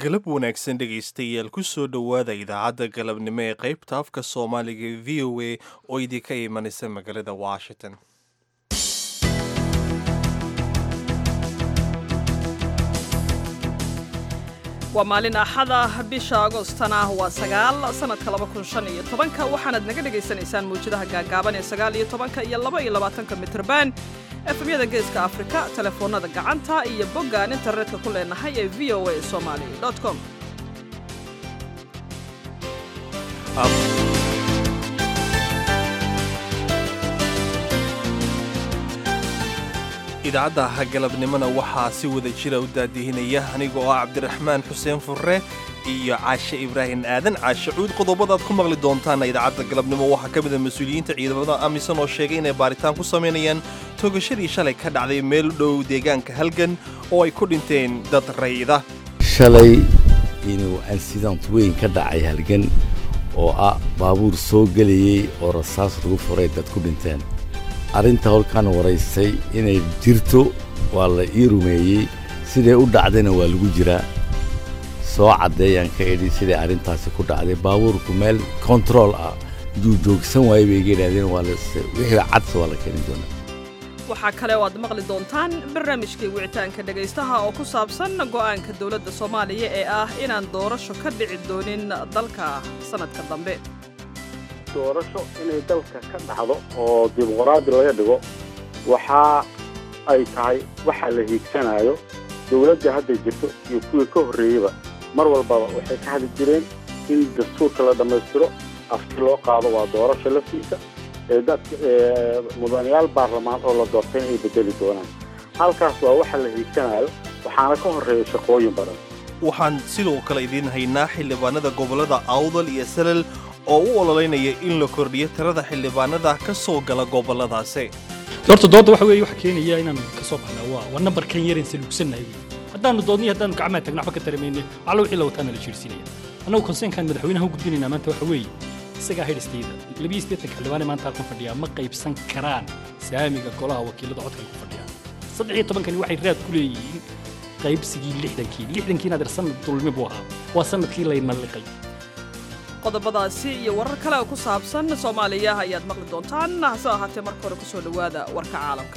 galab wanaagsan dhegaystayaal ku soo dhowaada idaacadda galabnimo ee qaybta afka soomaaliga ee v o a oo idinka imanaysa magaalada washington waa maalin axada bisha agostana waa sagaal sanadka laba kun shan iyo tobanka waxaanaad naga dhagaysanaysaan mawjadaha gaagaaban ee sagaal iyo tobanka iyo laba iyo labaatanka mitrban efemyada geeska afrika telefoonada gacanta iyo boggaan internetka ku leenahay ee v o a somali com idaacadda galabnimona waxaa si wada jira u daadihinaya anigoo ah cabdiraxmaan xuseen furre iyo caashe ibraahim aadan caashe cuud qodobadaad ku maqli doontaana idaacadda galabnimo waxaa ka mida mas-uuliyiinta ciidamada amisan oo sheegay inay baaritaan ku samaynayaan toogashadii shalay ka dhacday meel u dhow deegaanka halgan oo ay ku dhinteen dad rayida shalay inuu ansidant weyn ka dhacay halgan oo ah baabuur soo gelayey oo rasaas lagu furay dad ku dhinteen arrinta holkaan waraystay inay jirto waa la ii rumeeyey siday u dhacdayna waa lagu jiraa soo caddeeyaan ka idhi siday arrintaasi ku dhacday baabuurku meel kontarool ah iduu joogsan waayey bay iga idhahdeen waa wixii cadse waa la keeni doonaa waxaa kale oo aad maqli doontaan barnaamijkii wicitaanka dhegaystaha oo ku saabsan go'aanka dowladda soomaaliya ee ah inaan doorasho ka dhici doonin dalka sannadka dambe doorasho inay dalka ka dhacdo oo dimuqraadi laga dhigo waxa ay tahay waxa la hiigsanayo dowladda hadda jirto iyo kuwii ka horreeyeyba mar walbaba waxay ka hadli jireen in dastuurka la dhammaystiro afti loo qaado waa doorasho laftiisa ee dadka mudanayaal baarlamaan oo la doortay inay bedeli doonaan halkaas waa waxa la hiigsanayo waxaana ka horreeya shaqooyin badan waxaan sidoo kale idiin haynaa xildhibaanada gobollada awdal iyo salal oo u ololeynaya in la kordhiyo tirada xildhibaanada ka soo gala gobolladaasi horta doodda waxa weeye waxa keenaya inaan ka soo baxnaa waa waa nambarkan yar insa lugsannahay haddaanu doodnay haddaanu gacmaha tagna waxba ka taramayne waxla wixii la wataana la jiirsinaya annagu konseenkan madaxweynaha u gudbinaynaa maanta waxa weeye isagaa hedhistayda labiyo siddeetanka xildhibaane maanta halkan fadhiyaa ma qaybsan karaan saamiga golaha wakiilada codkan ku fadhiyaa saddex iyo tobankani waxay raad ku leeyihiin qaybsigii lixdankii lixdankiina adeer sanad dulmi buu ahaa waa sanadkii layna liqay qodobadaasi iyo warar kale oo ku saabsan soomaaliya ayaad maqli doontaan hase ahaatee marka hore ku soo dhowaada warka caalamka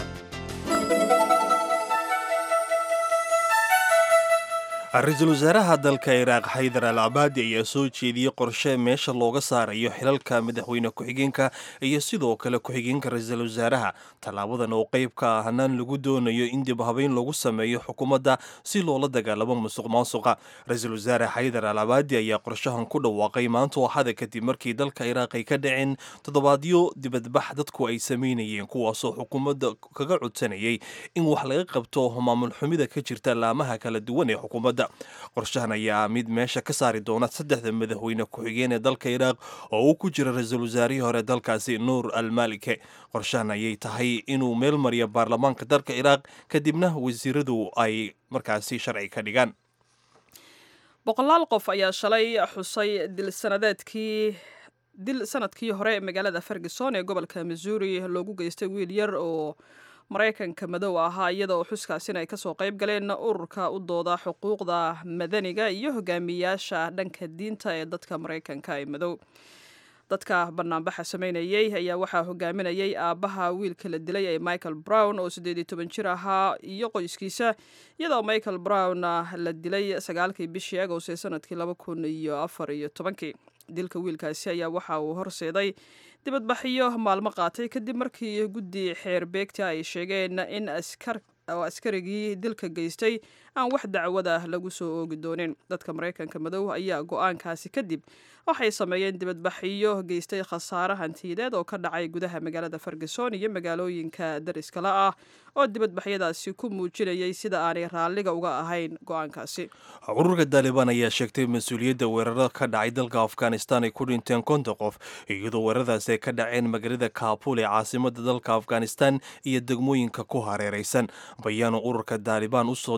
ra-iisul wasaaraha dalka iraaq xaydar al cabaadi ayaa soo jeediyey qorshe meesha looga saarayo xilalka madaxweyne ku-xigeenka iyo sidoo kale ku-xigeenka ra-iisul wasaaraha tallaabadan oo qayb ka ah hanaan lagu doonayo in dib habeyn lagu sameeyo xukuumadda si loola dagaalamo musuq maasuqa ra-iisul wasaare xaydar al cabaadi ayaa qorshahan ku dhawaaqay maanta waxada kadib markii dalka iraaq ay ka dhaceen toddobaadyo dibadbax dadku ay samaynayeen kuwaasoo xukuumadda kaga codsanayay in wax laga qabto maamul xumida ka jirta laamaha kala duwan ee xukuumadda qorshahan ayaa mid meesha ka saari doona saddexda madaxweyne ku-xigeen ee dalka iraaq oo uu ku jira ra-iisul wasaarihii hore dalkaasi nuur almalike qorshahan ayay tahay inuu meel mariyo baarlamaanka dalka iraaq kadibna wasiiradu ay markaasi sharci ka dhigaan boqolaal qof ayaa shalay xusay dil sanadeedkii dil sanadkii hore magaalada ferguson ee gobolka missouri loogu geystay wiil yar oo maraykanka madow ahaa iyada oo xuskaasina ay kasoo qayb galeen ururka u dooda xuquuqda madaniga iyo hogaamiyaasha dhanka diinta ee dadka maraykanka ee madow dadka banaanbaxa sameynayey ayaa waxaa hogaaminayay aabbaha wiilka la dilay ee michael brown oo siddeed iyo toban jir ahaa iyo qoyskiisa iyadoo michael brown la dilay sagaalkii bishii agost ee sanadkii laba kun iyo afar iyo tobankii dilka wiilkaasi ayaa waxa uu horseeday dibadbaxyo maalmo qaatay kadib markii guddi xeer beegta ay sheegeen in askar oo askarigii dilka geystay aan wax dacwada lagu soo oogi doonin dadka maraykanka madow ayaa go-aankaasi kadib waxay sameeyeen dibadbaxyo geystay khasaare hantiyadeed oo ka dhacay gudaha magaalada ferguson iyo magaalooyinka dariskala ah oo dibadbaxyadaasi ku muujinayay sida aanay raalliga uga ahayn go-aankaasi ururka daalibaan ayaa sheegtay mas-uuliyadda weerarada ka dhacay dalka afghanistan ay ku dhinteen konton qof iyadoo weeraradaasi ay ka dhaceen magaalada kaabul ee caasimada dalka afghanistan iyo degmooyinka ku hareeraysan bayaanu ururka daalibaan u soo diray v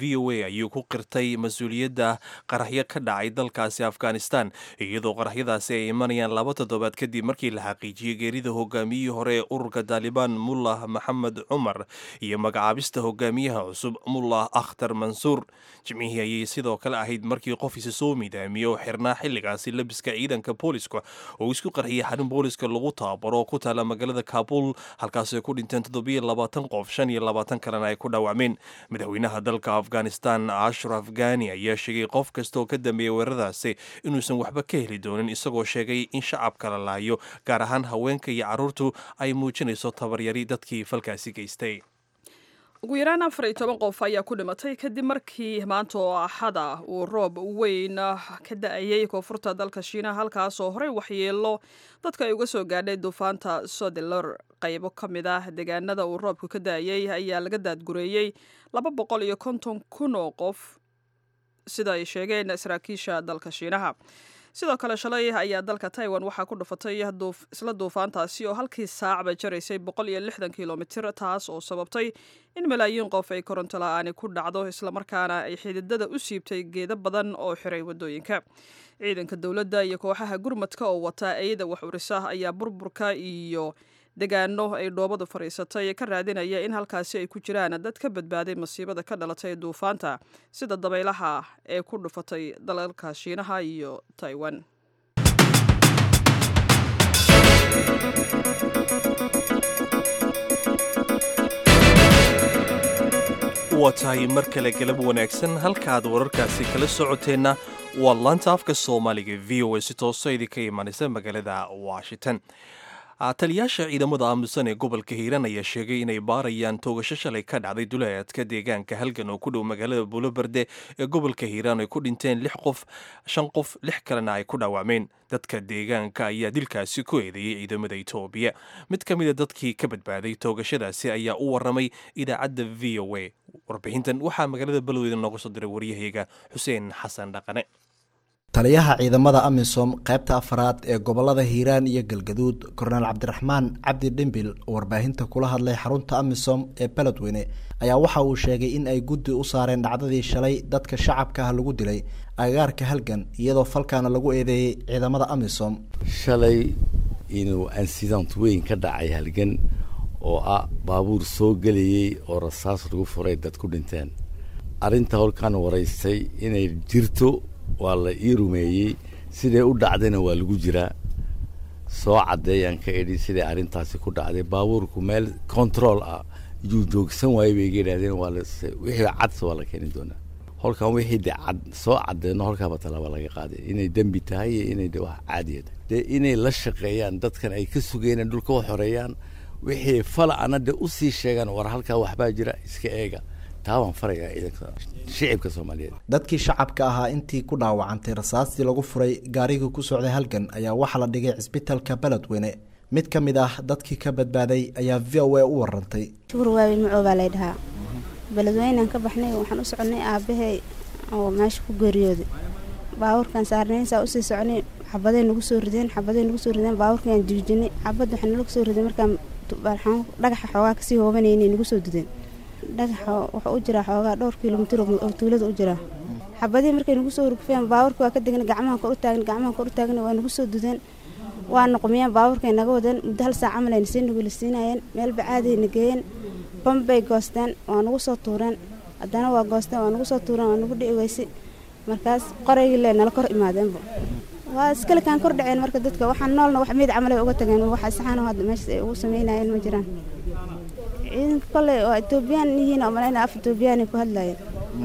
v o a ayuu ku qirtay mas-uuliyadda qaraxyo ka dhacay dalkaasi afghanistan iyadoo qaraxyadaasi ay imanayaan laba toddobaad kadib markii la xaqiijiyey geerida hogaamiyihii hore ee ururka taalibaan mullah maxamed cumar iyo magacaabista hogaamiyaha cusub mullah akhtar mansuur jimcihii ayay sidoo kale ahayd markii qof isa soo midaamiyey oo xirnaa xilligaasi labiska ciidanka booliska oo isku qarxiyey xarun booliska lagu tababaro oo ku taala magaalada kabul halkaasi ay ku dhinteen toddobiyo labaatan qof shan iyo labaatan kalena ay ku dhaawacmeen madaxweynaha dalka afghanistan ashraf gani ayaa sheegay qof kasta oo ka dambeeyay weeraradaasi inuusan waxba ka heli doonin isagoo sheegay in shacabka la laayo gaar ahaan haweenka iyo carruurtu ay muujinayso tabaryari dadkii falkaasi geystay ugu yaraan afar iyo toban qof ayaa ku dhimatay kadib markii maanta oo axada uu roob weyn ka da-ayay koonfurta dalka shiinaha halkaasoo horey waxyeelo dadka ay uga soo gaadhay duufaanta sodelor qaybo ka mid ah deegaanada uu roobku ka da-ayay ayaa laga daadgureeyey laba boqol iyo konton kun oo qof sida ay sheegeen saraakiisha dalka shiinaha sidoo kale shalay ayaa dalka taiwan waxaa ku dhufatay isla duufaantaasi oo halkii saacba jaraysay boqol iyo lixdan kilomitir taas oo sababtay in malaayiin qof ay koronto la-aani ku dhacdo islamarkaana ay xididada u siibtay geedo badan oo xiray wadooyinka ciidanka dowladda iyo kooxaha gurmadka oo wata eeyada wax urisa ayaa burburka iyo degaano ay dhoobadu fadhiisatay ka raadinaya in halkaasi ay ku jiraan dad ka badbaaday masiibada ka dhalatay duufaanta sida dabaylaha ee ku dhufatay dalalka shiinaha iyo taiwan waa tahay mar kale galab wanaagsan halkaaad wararkaasi kala socoteenna waa laanta afka soomaaliga v o a si tooso idinka imanaysa magaalada washington taliyaasha ciidamada aamusan ee gobolka hiiraan ayaa sheegay inay baarayaan toogasho shalay ka dhacday duleedka deegaanka halgan oo ku dhow magaalada buuloberde ee gobolka hiiraan ay ku dhinteen lix qof shan qof lix kalena ay ku dhaawacmeen dadka deegaanka ayaa dilkaasi ku eedeeyey ciidamada etoobiya mid ka mida dadkii ka badbaaday toogashadaasi ayaa u waramay idaacadda v o a warbixintan waxaa magaalada balweyda nooga soo diray waryahayga xuseen xasan dhaqane taliyaha ciidamada amisom qaybta afaraad ee gobolada hiiraan iyo galgaduud korneel cabdiraxmaan cabdi dhimbil oo warbaahinta kula hadlay xarunta amisom ee beledweyne ayaa waxa uu sheegay in ay guddi u saareen dhacdadii shalay dadka shacabka ah lagu dilay agagaarka halgan iyadoo falkaana lagu eedeeyey ciidamada amisom shalay inuu ansident weyn ka dhacay halgan oo ah baabuur soo gelayey oo rasaas lagu furay dad ku dhinteen arrinta holkan waraystay inay jirto waa la ii rumeeyey siday u dhacdayna waa lagu jiraa soo caddeeyaan ka idhi siday arrintaasi ku dhacday baabuurku meel control ah yuu joogsan waayey bay iga idhahdeen waa wixii cadse waa la keeni doonaa holkan wixii de cad soo caddeeno holkaaba talaaba laga qaaday inay dembi tahay iyo inay de wax caadiya tahay dee inay la shaqeeyaan dadkan ay ka sugeen dhulka u xoreeyaan wixii fala ana de usii sheegaan war halkaa waxbaa jira iska eega taabaan farayaa ciidanka shicibka soomaaliyeed dadkii shacabka ahaa intii ku dhaawacantay rasaastii lagu furay gaarigii ku socday halgan ayaa waxaa la dhigay cisbitalka beledweyne mid ka mid ah dadkii ka badbaaday ayaa v o a u warantay shukur waawi macoo baa lay dhahaa beledweynaan ka baxnay waxaan u soconay aabbahay oo meesha ku geeriyooday baabuurkan saarnaynsaa usii soconay xabaday nagu soo rideen xabaday nagu soo rideen baabuurkaan jiijinay xabad waxaa nalagu soo riday markaan dhagaxa xoogaa kasii hoobanaynay nagu soo dudeen dhagaxa wuxuu u jiraa xoogaa dhowr kilomitir oo tuulada u jiraa xabadihii markay nagu soo rugfeen baabuurka waa ka degan gacmaha kor u taagan gacmaha kor u taagan waa nagu soo dudeen waa noqmiyeen baabuurkay naga wadeen muddo hal saac camal ayna sii nugulisiinayeen meel bacaadayna geeyeen bambay goosteen waa nagu soo tuureen haddana waa goosteen waa nagu soo tuureen waa nagu dhici weyse markaas qoraygii le nala kor imaadeenba waa iskalekaan kor dhaceen marka dadka waxaan noolna wax meyd camal ay uga tageen waxa saxaano hadda meeshaas ay ugu sameynayeen ma jiraan ciidanka kolley oo etoobiyaan yihiin oo malayna af etoobiyaanay ku hadlayeen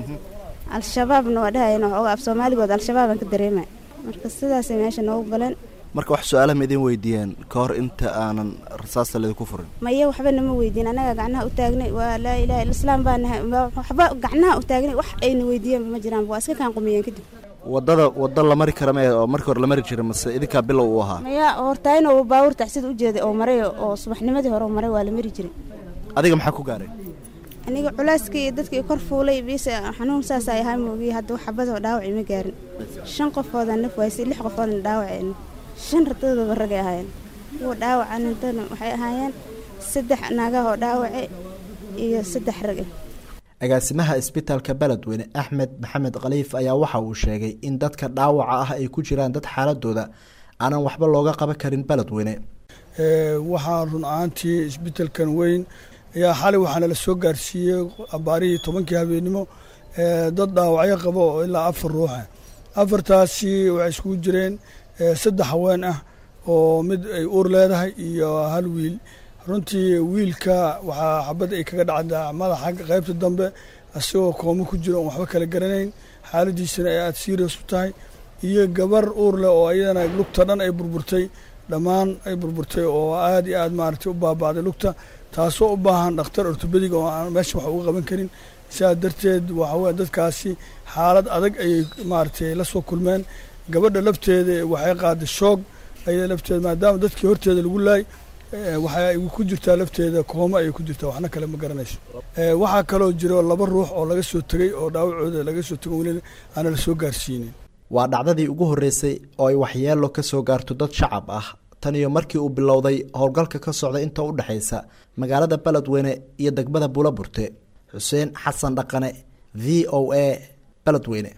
al-shabaabna waa dhahayeen waxooga af soomaaligood al-shabaabaan ka dareemay marka sidaasay meesha noogu galeen marka wax su-aalaha ma idin weydiiyeen ka hor inta aanan rasaasta laydinku furin maya waxba nama weydiin annaga gacnaha u taagnay waa laa ilaha illa islaam baa nahay waxba gacnaha u taagnay wax ayna weydiiyeen ma jiraan waa iska kaan qumiyeen kadib wadada wada la mari kara mee oo markii hore la mari jiray mase idinkaa bilow uu ahaa maya hortaayin oo baabuur taxsida u jeeday oo maray oo subaxnimadii hore maray waa la mari jiray adiga maxaa ku gaaray aniga culeyskii iyo dadkii kor fuulay biise xanuun saas ay ahaa moogiye hadda wax xabadoo dhaawacii ma gaarin shan qofoodan naf waysay lix qofoodan dhaawaceen shan ratadoodaba ragay ahaayeen kuwa dhaawacan intana waxay ahaayeen saddex naagahoo dhaawace iyo saddex rage agaasimaha isbitaalka beledweyne axmed maxamed khaliif ayaa waxa uu sheegay in dadka dhaawaca ah ay ku jiraan dad xaaladooda aanan waxba looga qaban karin beledweyne waxaa run ahaantii isbitaalkan weyn ayaa xalay waxaana la soo gaarsiiyey abaarihii tobankii habeenimo dad dhaawacyo qaba oo ilaa afar ruuxa afartaasi waxay iskugu jireen saddex haween ah oo mid ay uur leedahay iyo hal wiil runtii wiilka waxaa xabad ay kaga dhacdaa madaxa qaybta dambe isagoo koomo ku jiro oon waxba kala garanayn xaaladiisana ay aada serious u tahay iyo gabar uur leh oo ayadana lugta dhan ay burburtay dhammaan ay burburtay oo aada iyo aad maaragtay u baaba'day lugta taasoo u baahan dhakhtar ortobedig oo aan meesha wax uga qaban karin sidaa darteed waxa weye dadkaasi xaalad adag ayay maaragtay la soo kulmeen gabadha lafteeda waxay qaaday shoog ayada lafteeda maadaama dadkii horteeda lagu laay waxay ku jirtaa lafteeda kooma ayay ku jirtaa waxna kale ma garanayso waxaa kaloo jiro laba ruux oo laga soo tegey oo dhaawacooda laga soo tego weli aana la soo gaarsiinin waa dhacdadii ugu horreysay oo ay waxyeelo ka soo gaarto dad shacab ah tan iyo markii uu bilowday howlgalka ka socda inta u dhexaysa magaalada beledweyne iyo degmada buulaburte xuseen xasan dhaqane v o a beledweyne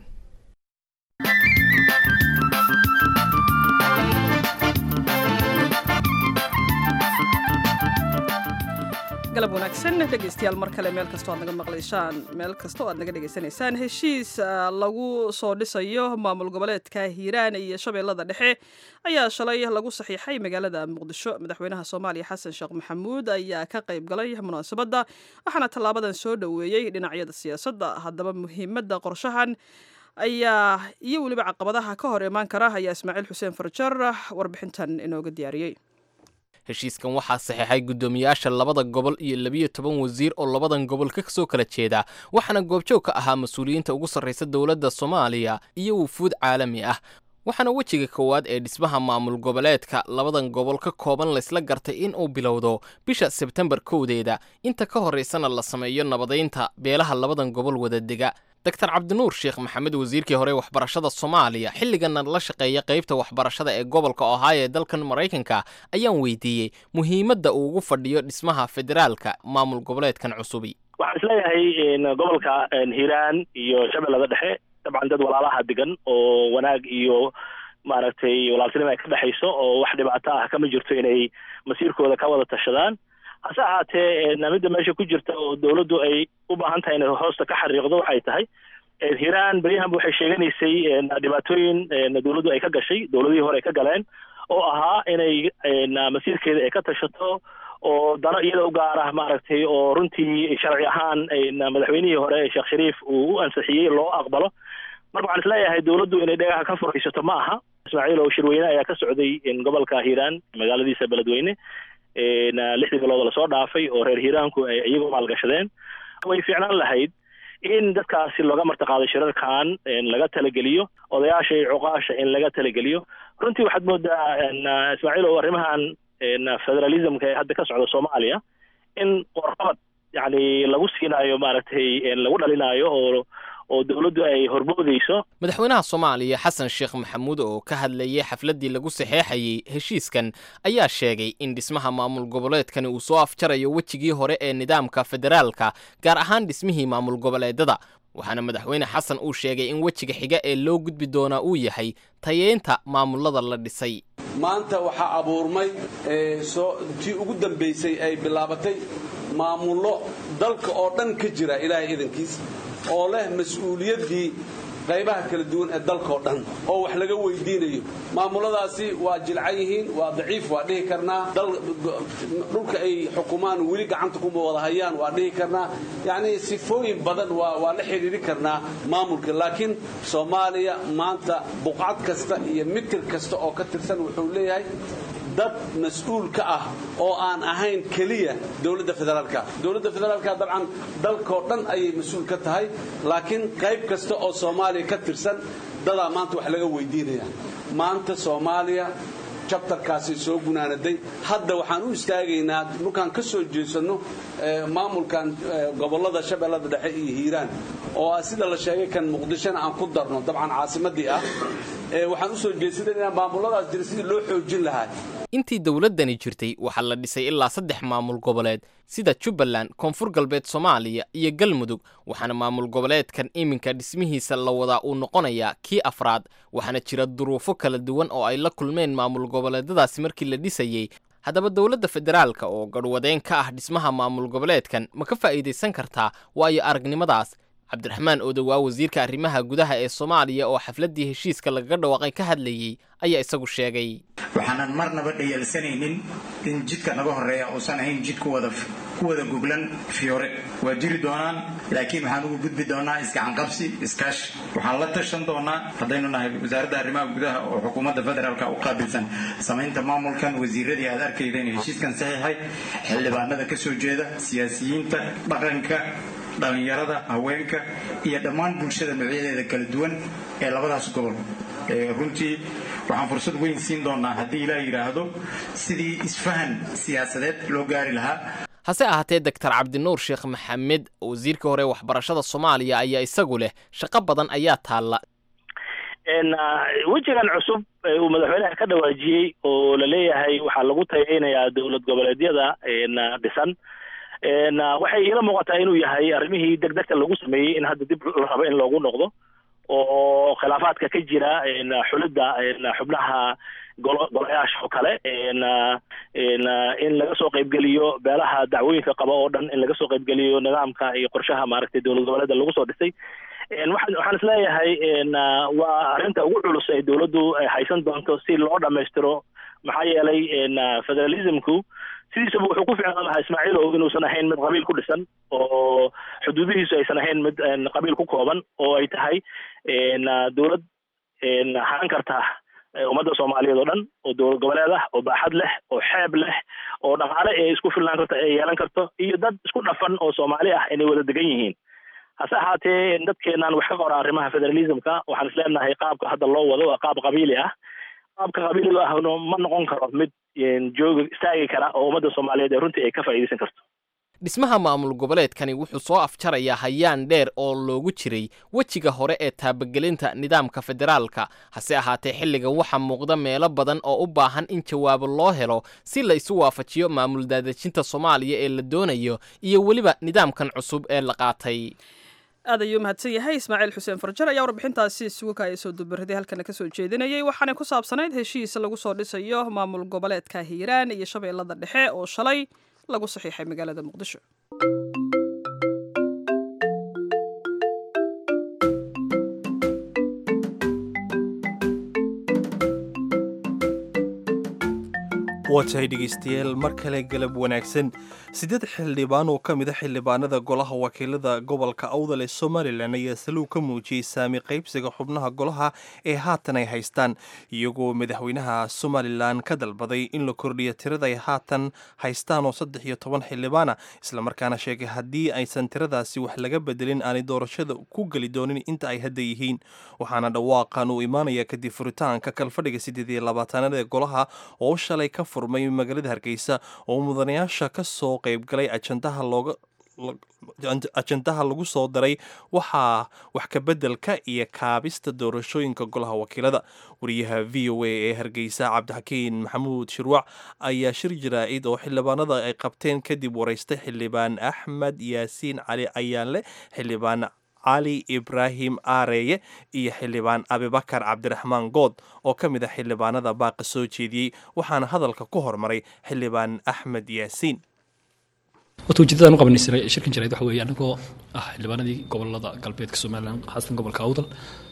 galab wanaagsan dhegeystayaal mar kale meel kastoo aad naga maqlaysaan meel kastoo aad naga dhegaysanaysaan heshiis lagu soo dhisayo maamul goboleedka hiiraan iyo shabeellada dhexe ayaa shalay lagu saxiixay magaalada muqdisho madaxweynaha soomaaliya xasan sheekh maxamuud ayaa ka qayb galay munaasabadda waxaana tallaabadan soo dhoweeyey dhinacyada siyaasadda haddaba muhiimadda qorshahan ayaa iyo weliba caqabadaha ka hor imaan kara ayaa ismaaciil xuseen farjar warbixintan inooga diyaariyey heshiiskan waxaa saxeexay guddoomiyaasha labada gobol iyo labiyo toban wasiir oo labadan gobol ka soo kala jeeda waxaana goobjoog ka ahaa mas-uuliyiinta ugu sarraysa dowladda soomaaliya iyo wufuud caalami ah waxaana wejiga koowaad ee dhismaha maamul goboleedka labadan gobol ka kooban laysla gartay in uu bilowdo bisha sebtembar kowdeeda inta ka horraysana la sameeyo nabadaynta beelaha labadan gobol wada dega doctor cabdinuur sheekh maxamed wasiirkii hore waxbarashada soomaaliya xilligana la shaqeeya qaybta waxbarashada ee gobolka ohio ee dalkan maraykanka ayaan weydiiyey muhiimadda uu ugu fadhiyo dhismaha federaalka maamul goboleedkan cusubi waxaan isleeyahay gobolka hiiraan iyo shabeellada dhexe dabcan dad walaalaha degan oo wanaag iyo maaragtay walaaltinimo ay ka dhexayso oo wax dhibaato ah kama jirto inay masiirkooda ka wada tashadaan hase ahaatee midda meesha ku jirta oo dawladdu ay u baahan tahay inay hoosta ka xariiqdo waxay tahay hiiraan beryahanba waxay sheeganaysay dhibaatooyin dawladdu ay ka gashay dawladihii hore ay ka galeen oo ahaa inay masiirkeeda ay ka tashato oo dano iyada u gaara maaragtay oo runtii sharci ahaan madaxweynihii hore sheekh shariif uu u ansixiyey loo aqbalo marka waxaan isleeyahay dawladdu inay dhagaha ka furaysato ma aha ismaaciil oo shirweyne ayaa ka socday gobolka hiiraan magaaladiisa beledweyne lixdii bilood lasoo dhaafay oo reer hiiraanku ay iyagu maalgashadeen way fiicnaan lahayd in dadkaasi looga martaqaado shirarkan laga talageliyo odayaasha iyo cuqaasha in laga talageliyo runtii waxaad moodaa ismaaciil oo arrimahan federalismka ee hadda ka socda soomaaliya in qorqabad yani lagu siinaayo maaragtay lagu dhalinaayo oo oo dowladdu ay horboodayso madaxweynaha soomaaliya xasan sheekh maxamuud oo ka hadlayay xafladdii lagu saxeexayey heshiiskan ayaa sheegay in dhismaha maamul goboleedkani uu soo afjarayo wejigii hore ee nidaamka federaalka gaar ahaan dhismihii maamul goboleedada waxaana madaxweyne xasan uu sheegay in wejiga xiga ee loo gudbi doonaa uu yahay tayeynta maamulada la dhisay maanta waxaa abuurmay tii ugu dambaysay ay bilaabatay maamullo dalka oo dhan ka jira ilaahay idankiis oo leh mas-uuliyaddii qaybaha kala duwan ee dalkao dhan oo wax laga weydiinayo maamuladaasi waa jilcan yihiin waa daciif waa dhihi karnaa dhulka ay xukumaan weli gacanta kuma wada hayaan waa dhihi karnaa yacnii sifooyin badan waa la xidhiidhi karnaa maamulka laakiin soomaaliya maanta buqcad kasta iyo mitir kasta oo ka tirsan wuxuu leeyahay dad mas-uul ka ah oo aan ahayn keliya dowladda federaalka dowladda federaalka dabcan dalkao dhan ayay mas-uul ka tahay laakiin qayb kasta oo soomaaliya ka tirsan dadaa maanta wax laga weydiinaya maanta soomaaliya jabtarkaasi soo gunaanaday hadda waxaan u istaagaynaa markaan ka soo jeesanno maamulkan gobollada shabeellada dhexe iyo hiiraan oo ah sida la sheegay kan muqdishona aan ku darno dabcan caasimadii ah waxaan u soo jeesanay inaan maamuladaas jira sidii loo xoojin lahaa intii dowladdani jirtay waxaa la dhisay ilaa saddex maamul goboleed sida jubbaland koonfur galbeed soomaaliya iyo galmudug waxaana maamul goboleedkan iminka dhismihiisa la wadaa uu noqonayaa kii afraad waxaana jira duruufo kala duwan oo ay la kulmeen maamul goboleedadaasi markii la dhisayey haddaba dowladda federaalka oo garhwadeen ka ah dhismaha maamul goboleedkan ma ka faa'iidaysan kartaa waayo aragnimadaas cabdiraxmaan oodowaa wasiirka arrimaha gudaha ee soomaaliya oo xafladdii heshiiska lagaga dhawaaqay ka hadlayey ayaa isagu sheegay waxaanan marnaba dhayalsanaynin in jidka naga horeeya uusan ahayn jid ku wada ku wada goglan fiyoore waa jiri doonaan laakiin waxaan ugu gudbi doonaa isgacanqabsi iskaashi waxaan la tashan doonaa haddaynu nahay wasaaradda arrimaha gudaha oo xukuumadda federaalka u qaabilsan samaynta maamulkan wasiiradii aad arkaydeen heshiiskan saxiixay xildhibaanada ka soo jeeda siyaasiyiinta dhaqanka dhallinyarada haweenka iyo dhammaan bulshada noocyadeeda kala duwan ee labadaas gobol runtii waxaan fursad weyn siin doonaa haddii ilaa yidhaahdo sidii isfahan siyaasadeed loo gaari lahaa hase ahaatee doctor cabdinuur sheekh maxamed wasiirka hore waxbarashada soomaaliya ayaa isagu leh shaqo badan ayaa taalla wejigan cusub uu madaxweynaha ka dhawaajiyey oo la leeyahay waxaa lagu tayeynayaa dowlad goboleedyada dhisan waxay iila muuqataa inuu yahay arrimihii degdegta lagu sameeyey in hadda dib la rabo in loogu noqdo oo khilaafaadka ka jira xulidda xubnaha golo golayaasha oo kale in laga soo qaybgeliyo beelaha dacwooyinka qaba oo dhan in laga soo qaybgeliyo nidaamka iyo qorshaha maaragtay dowlad goboleeda lagu soo dhisay waxaan waxaan isleeyahay waa arrinta ugu culus ee dowladdu haysan doonto si loo dhammaystiro maxaa yeelay federalismku sidiisaba wuxuu ku ficnaan lahaa ismaaciilow inuusan ahayn mid qabiil ku dhisan oo xuduudihiisu aysan ahayn mid qabiil ku kooban oo ay tahay dowlad haan karta ummadda soomaaliyeed oo dhan oo dowlad goboleed ah oo baaxad leh oo xeeb leh oo dhaqaale ee isku filnaan karto ee yeelan karto iyo dad isku dhafan oo soomaali ah inay wada degan yihiin hase ahaatee dadkeenaan wax ka qora arrimaha federalismka waxaan isleenahay qaabka hadda loo wado waa qaab qabiili ah qaabka qabiiliga ahno ma noqon karo mid jooga istaagi kara oo ummadda soomaaliyeed ee runtii ay ka faa'iidaysan karto dhismaha maamul goboleedkani wuxuu soo afjarayaa hayaan dheer oo loogu jiray wejiga hore ee taabagelinta nidaamka federaalka hase ahaatee xilligan waxaa muuqda meelo badan oo u baahan in jawaabo loo helo si la isu waafajiyo maamul daadejinta soomaaliya ee la doonayo iyo weliba nidaamkan cusub ee la qaatay aad ayuu mahadsan yahay ismaaciil xuseen farjar ayaa warbixintaasi isugu kaaya soo dubaraday halkana kasoo jeedinayay waxaanay ku saabsanayd heshiis lagu soo dhisayo maamul goboleedka hiiraan iyo shabeellada dhexe oo shalay lagu saxiixay magaalada muqdisho waa tahay dhegeystayaal mar kale galab wanaagsan siddeed xildhibaan oo ka mid a xildhibaanada golaha wakiilada gobolka awdal ee somalilan ayaa saluug ka muujiyey saami qaybsiga xubnaha golaha ee haatan ay haystaan iyagoo madaxweynaha somalilan ka dalbaday in la kordhiyo tirada ay haatan haystaan oo saddex iyo toban xildhibaana islamarkaana sheegay haddii aysan tiradaasi wax laga bedelin aanay doorashada ku geli doonin inta ay hadda yihiin waxaana dhawaaqan uu imaanaya kadib furitaanka kalfadhiga siddeed iyo labaatanaad ee golaha oo shalay ka furmay magaalada hargeysa oo mudanayaasha ka soo qaybgalay ajandaha looga ajandaha lagu soo daray waxaa wax kabeddelka iyo kaabista doorashooyinka golaha wakiilada wariyaha v o a ee hargeysa cabdixakiin maxamuud shirwac ayaa shir jaraa'id oo xildhibaanada ay qabteen kadib waraystay xildhibaan axmed yaasiin cali ayaanle xildhibaan cali ibraahim aareeye iyo xildhibaan abibakar cabdiraxmaan good oo ka mid a xildhibaanada baaqa soo jeediyey waxaana hadalka ku hormaray xildhibaan axmed yaasiin horta ujeedadaan u qabanaysanay shirkan jarayd waxa weeye annagoo ah xildhibaanadii gobolada galbeedka somalilan khaasatan gobolka awdal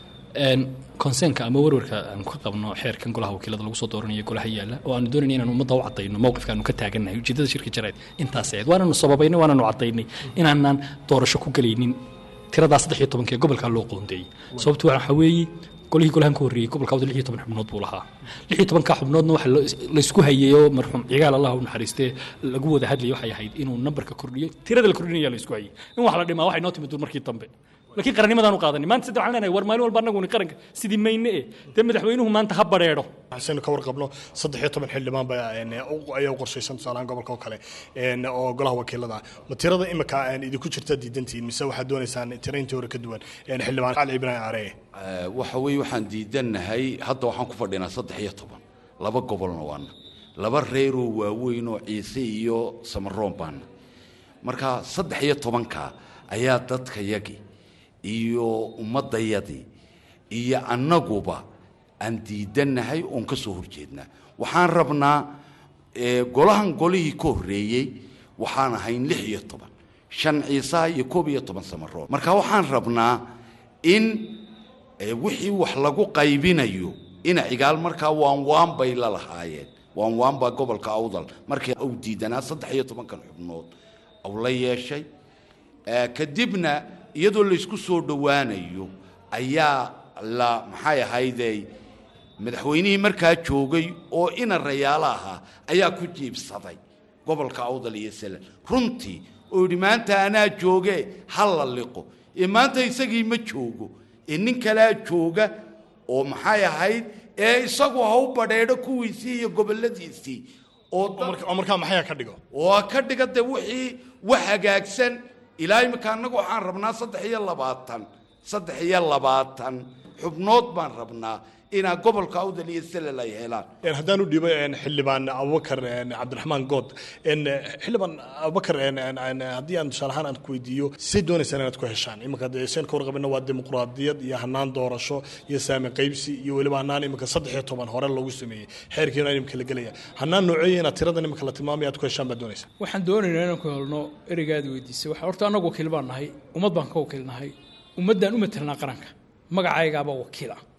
konseenka ama warwarka aanu ka qabno xeerkan golaha wakiilada lagu soo dooranayo golaha yaalla oo aanu doonayna inaan ummadda u cadayno mowqifka aanu ka taagannahay ujeedada shirka jarayd intaas ahayd waananu sababaynay waananu cadaynay inaanaan doorasho ku gelaynin tiradaa saddex iyo tobanka ee gobolkaa loo qoondeeyey sababtu waxa weeye golihii golahan ka horreeyey gobolka awda lix iyo toban xubnood buu lahaa lix iyo tobanka xubnoodna waxa laysku hayay oo marxuum cigaal allah u naxariistee lagu wada hadlayay waxay ahayd inuu nambarka kordhiyo tirada la kordhinaya laysku hayay in wax la dhimaa waxay noo timid dur markii dambe laakiin qarannimadaan u qaadanay maanta saddex waxaan leenahay war maalin walba annaguni qaranka sidii mayne eh dee madaxweynuhu maanta ha badheedho waxaynu ka warqabno saddex iyo toban xildhibaan baa ayaa u qorshaysan tusaalahaan gobolka oo kale oo golaha wakiilada ma tirada imika idinku jirta diidantihiin mise waxaad doonaysaan tira intii hore ka duwan xildhibaan cali ibraahim careye waxa weeye waxaan diidannahay hadda waxaan ku fadhinaa saddex iyo toban laba gobolna waana laba reeroo waaweyn oo ciise iyo samaroon baana marka saddex iyo tobanka ayaa dadkayagii iyo ummaddayadii iyo annaguba aan diidannahay oon ka soo horjeednaa waxaan rabnaa golahan golihii ka horreeyey waxaan ahayn lix iyo toban shan ciisaha iyo koob iyo toban samaroon marka waxaan rabnaa in wixii wax lagu qaybinayo ina cigaal markaa waan waan bay la lahaayeen waan waan baa gobolka awdal markii uu diidanaa saddex iyo tobankan xubnood uu la yeeshay kadibna iyadoo laysku soo dhowaanayo ayaa la maxay ahaydey madaxweynihii markaa joogay oo ina rayaalo ahaa ayaa ku jiibsaday gobolka awdal iyo selen runtii oo yidhi maanta anaa jooge ha la liqo ee maanta isagii ma joogo ee nin kalea jooga oo maxay ahayd ee isagu ha u badheedho kuwiisii iyo gobolladiisii oo markaa maxayaa ka dhigo oo ka dhiga dee wixii wax hagaagsan ilaa imika annagu waxaan rabnaa saddex iyo labaatan saddex iyo labaatan xubnood baan rabnaa inaa gobolka awdal iyo selel ay helaan haddaan u dhiibo xildhibaan abubakar cabdiraxmaan good xildhibaan abubakar haddii aan tusaale ahaan aan ku weydiiyo say doonaysaan inaad ku heshaan iminka seen ka warqabina waa dimuqraadiyad iyo hanaan doorasho iyo saami qaybsi iyo weliba hanaan iminka saddex iyo toban hore loogu sameeyey xeerkiina imika la gelaya hanaan nooceeya inaad tiradan iminka la tilmaamaya aad ku heshaan baad doonaysaa waxaan doonaynaa inaan ku helno ereygaad weydiisay waxa horta annagu wakiil baan nahay ummad baan ka wakiilnahay ummaddaan u matelnaa qaranka magacaygaaba wakiil ah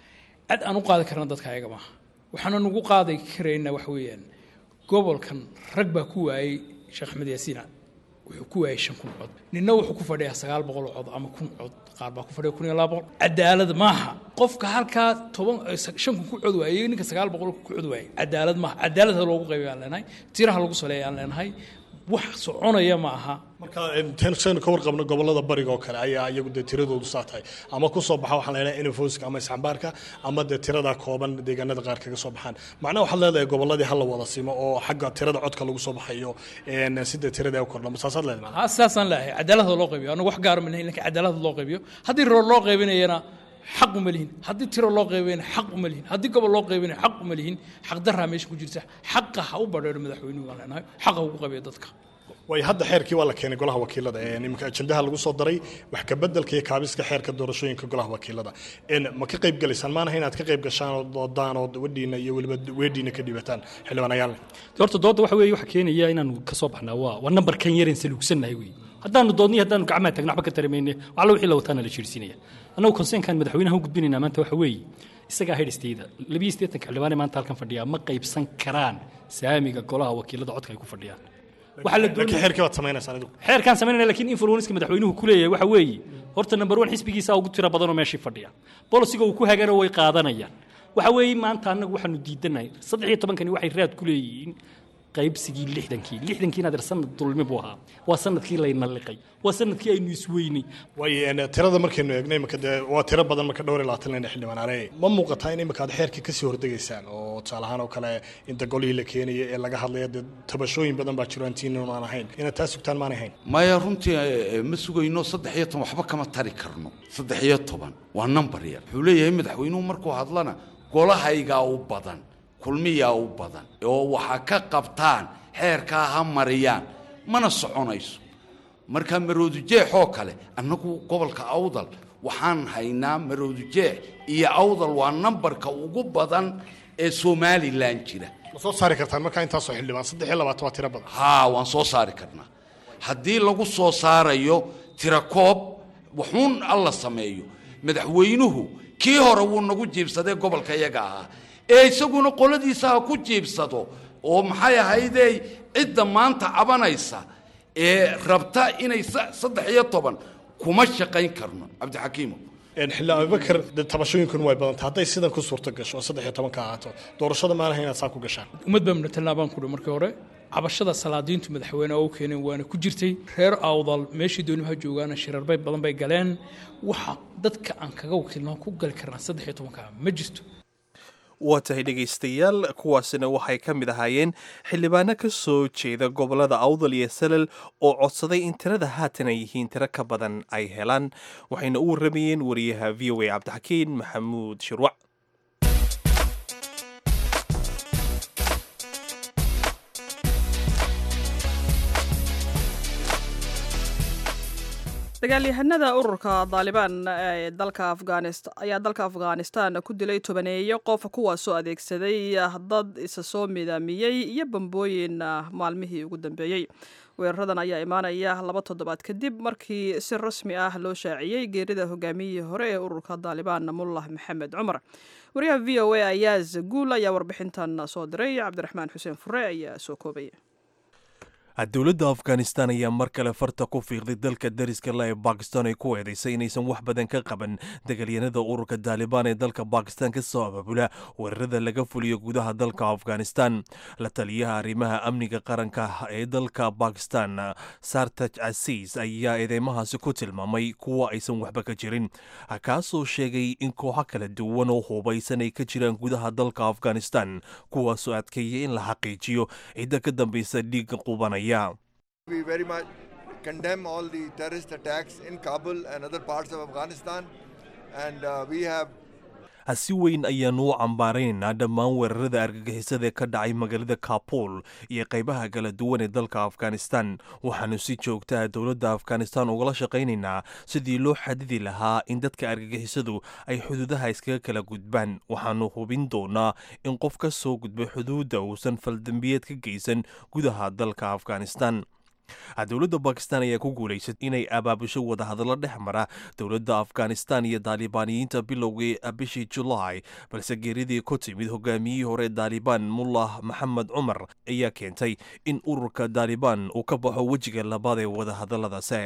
cid aan u qaadi karna dadka ayaga maaha waxaanan ugu qaadi karaynaa waxa weeyaan gobolkan rag baa ku waayey sheekh axmed yaasiina wuxuu ku waayey shan kun cod ninna wuxuu ku fadhiyaa sagaal boqol cod ama kun cod qaar baa ku fadhiya kun iyo laba boqol cadaalad maaha qofka halkaa toban shan kun ku cod waayey ninka sagaal boqol ku cod waayey cadaalad maaha cadaalad ha loogu qaybiyo aan leenahay tiraha lagu saleeya aan leenahay wax soconaya ma aha marka saynu ka warqabno gobolada bariga oo kale ayaa iyagu dee tiradoodu saa tahay ama ku soo baxa waxaan leedahay infoska ama isxambaarka ama dee tirada kooban deegaanada qaar kaga soo baxaan macnaha waxaad leedahay goboladii hala wada simo oo xagga tirada codka lagu soo baxayo sida tirada u kordha masaasaad leedahay ha sidaasaan leeyahay cadaalada loo qaybiyo anagu wax gaara ma lahayn lakin cadaalada loo qaybiyo haddii roor loo qaybinayana xaq uma lihin haddii tiro loo qaybinayana xaq uma lihin haddii gobol loo qaybinaya xaq uma lihin xaq daraa meesha ku jirta xaqa ha u badheero madaxweynuhu waan leenahay xaqa ugu qaybiyo dadka way hadda xeerkii waa la keenay golaha wakiilada iminka ajendaha lagu soo daray wax ka bedelka iyo kaabiska xeerka doorashooyinka golaha wakiilada ma ka qayb galaysaan maanaha inaad ka qayb gashaan oo doodaan oo wadhiina iyo weliba weedhiina ka dhibataan xildhibaan ayaale horta doodda waxa weeye waxa keenaya inaanu ka soo baxnaa waa waa nambarkan yareen saluugsannahay wey haddaanu doodniy haddaanu gacmaha tagna waxba ka taramayne waxla wixii la wataana la jiirsiinaya annagu konseenkan madaxweynaha u gudbinaynaa maanta waxa weeye isagaa hedhistayda labiyo siddeetanka xildhibaane maanta halkan fadhiyaa ma qaybsan karaan saamiga golaha wakiilada codka ay ku fadhiyaan xeerkii baad samaynaysaa adigu xeerkaan samaynayna lakiin influenska madaxweynuhu ku leeyahay waxa weeye horta number one xisbigiisa ugu tiro badanoo meeshii fadhiya bolisiga uu ku hagana way qaadanayaan waxa weeye maanta annagu waxaanu diidanahay saddex iyo tobankani waxay raad ku leeyihiin qaybsigii lixdankii lixdankii inaad sanad dulmi buu ahaa waa sanadkii layna liqay waa sanadkii aynu isweynay way tirada markaynu eegno imika dee waa tiro badan marka dhowr iyo labaatan lena xildhibaan are ma muuqataa in imika aad xeerkii kasii hordegaysaan oo tusaale ahaan oo kale inta golihii la keenaya ee laga hadlaya dee tabashooyin badan baa jiro antiinan aan ahayn inaad taa sugtaan maanay hayn maya runtii ma sugayno saddex iyo toban waxba kama tari karno saddex iyo toban waa number yar wuxuu leeyahay madaxweynuhu markuu hadlana golahaygaa u badan kulmiyaa u badan oo waxa ka qabtaan xeerkaa ha mariyaan mana soconayso marka maroodujeex oo kale annagu gobolka awdal waxaan haynaa maroodujeex iyo awdal waa nambarka ugu badan ee somalilan jira ma soo saari kartaan markaa intaasoo xildhibaan saddex iyo labaatan waa tiro badan haa waan soo saari karnaa haddii lagu soo saarayo tirakoob wuxuun alla sameeyo madaxweynuhu kii hore wuu nagu jiibsadee gobolka iyaga ahaa ee isaguna qoladiisa ha ku jiibsado oo maxay ahaydey cidda maanta cabanaysa ee rabta inay saddex iyo toban kuma shaqayn karno cabdixakiimo xildhibaan abubakar dee tabashooyinkun way badantay hadday sidan ku suurto gasho oo saddex iyo toban ka ahaato doorashada maanaha inaad saa ku gashaan ummad baa mudhatalnaa baan kudhi markii hore cabashada salaadiintu madaxweyne oo u keeneen waana ku jirtay reer awdal meeshii doonimaha joogaana shirarbay badan bay galeen waxa dadka aan kaga wakiilnaa ku gali karnaa saddex iyo tobanka ma jirto waa tahay dhegaystayaal kuwaasina waxay ka mid ahaayeen xildhibaano ka soo jeeda gobolada awdal iyo salal oo codsaday in tirada haatan ay yihiin tiro ka badan ay helaan waxayna u warramayeen wariyaha v o a cabdixakiin maxamuud shirwac dagaalyahanada ururka daalibaan ee dalka afghanistan ayaa dalka afghanistan ku dilay tobaneeyo qof kuwaasoo adeegsaday dad isa soo midaamiyey iyo bambooyin maalmihii ugu dambeeyey weeraradan ayaa imaanaya laba toddobaad kadib markii si rasmi ah loo shaaciyey geerida hogaamiyihii hore ee ururka daalibaan mullah maxamed cumar wariyaha v o a ayaaz guul ayaa warbixintan soo diray cabdiraxmaan xuseen fure ayaa soo koobaya dowladda afghanistan ayaa mar kale farta ku fiiqday dalka dariska la ee bakistan ay ku eedaysay inaysan wax badan ka qaban dagaalyanada ururka daalibaan ee dalka bakistan ka soo abaabula weerarada laga fuliyo gudaha dalka afghanistan la taliyaha arrimaha amniga qaranka ee dalka bakistan sartaj casiis ayaa eedeymahaasi ku tilmaamay kuwa aysan waxba ka jirin kaasoo sheegay in kooxo kala duwan oo hubaysan ay ka jiraan gudaha dalka afghanistan kuwaasoo adkeeya in la xaqiijiyo cidda ka dambaysa dhiigga qubanaya We very much condemn all the terrorist attacks in Kabul and other parts of Afghanistan, and uh, we have si weyn ayaanu u cambaaraynaynaa dhammaan weerarada argagixisada ee ka dhacay magaalada kabul iyo qaybaha kala duwan ee dalka afghanistan waxaanu si joogtaa dowladda afghanistan ugala shaqaynaynaa sidii loo xadidi lahaa in dadka argagixisadu ay xuduudaha iskaga kala gudbaan waxaanu hubin doonaa in qof ka soo gudbay xuduudda uusan faldambiyeed ka geysan gudaha dalka afghanistan dowladda bakistan ayaa ku guulaysatay inay abaabusho wadahadallo dhex mara dowladda afghanistan iyo daalibaaniyiinta bilowgii bishii julaay balse geeridii ku timid hogaamiyihii hore daalibaan mullah maxamed cumar ayaa keentay in ururka daalibaan uu ka baxo wejiga labaad ee wadahadalladaasi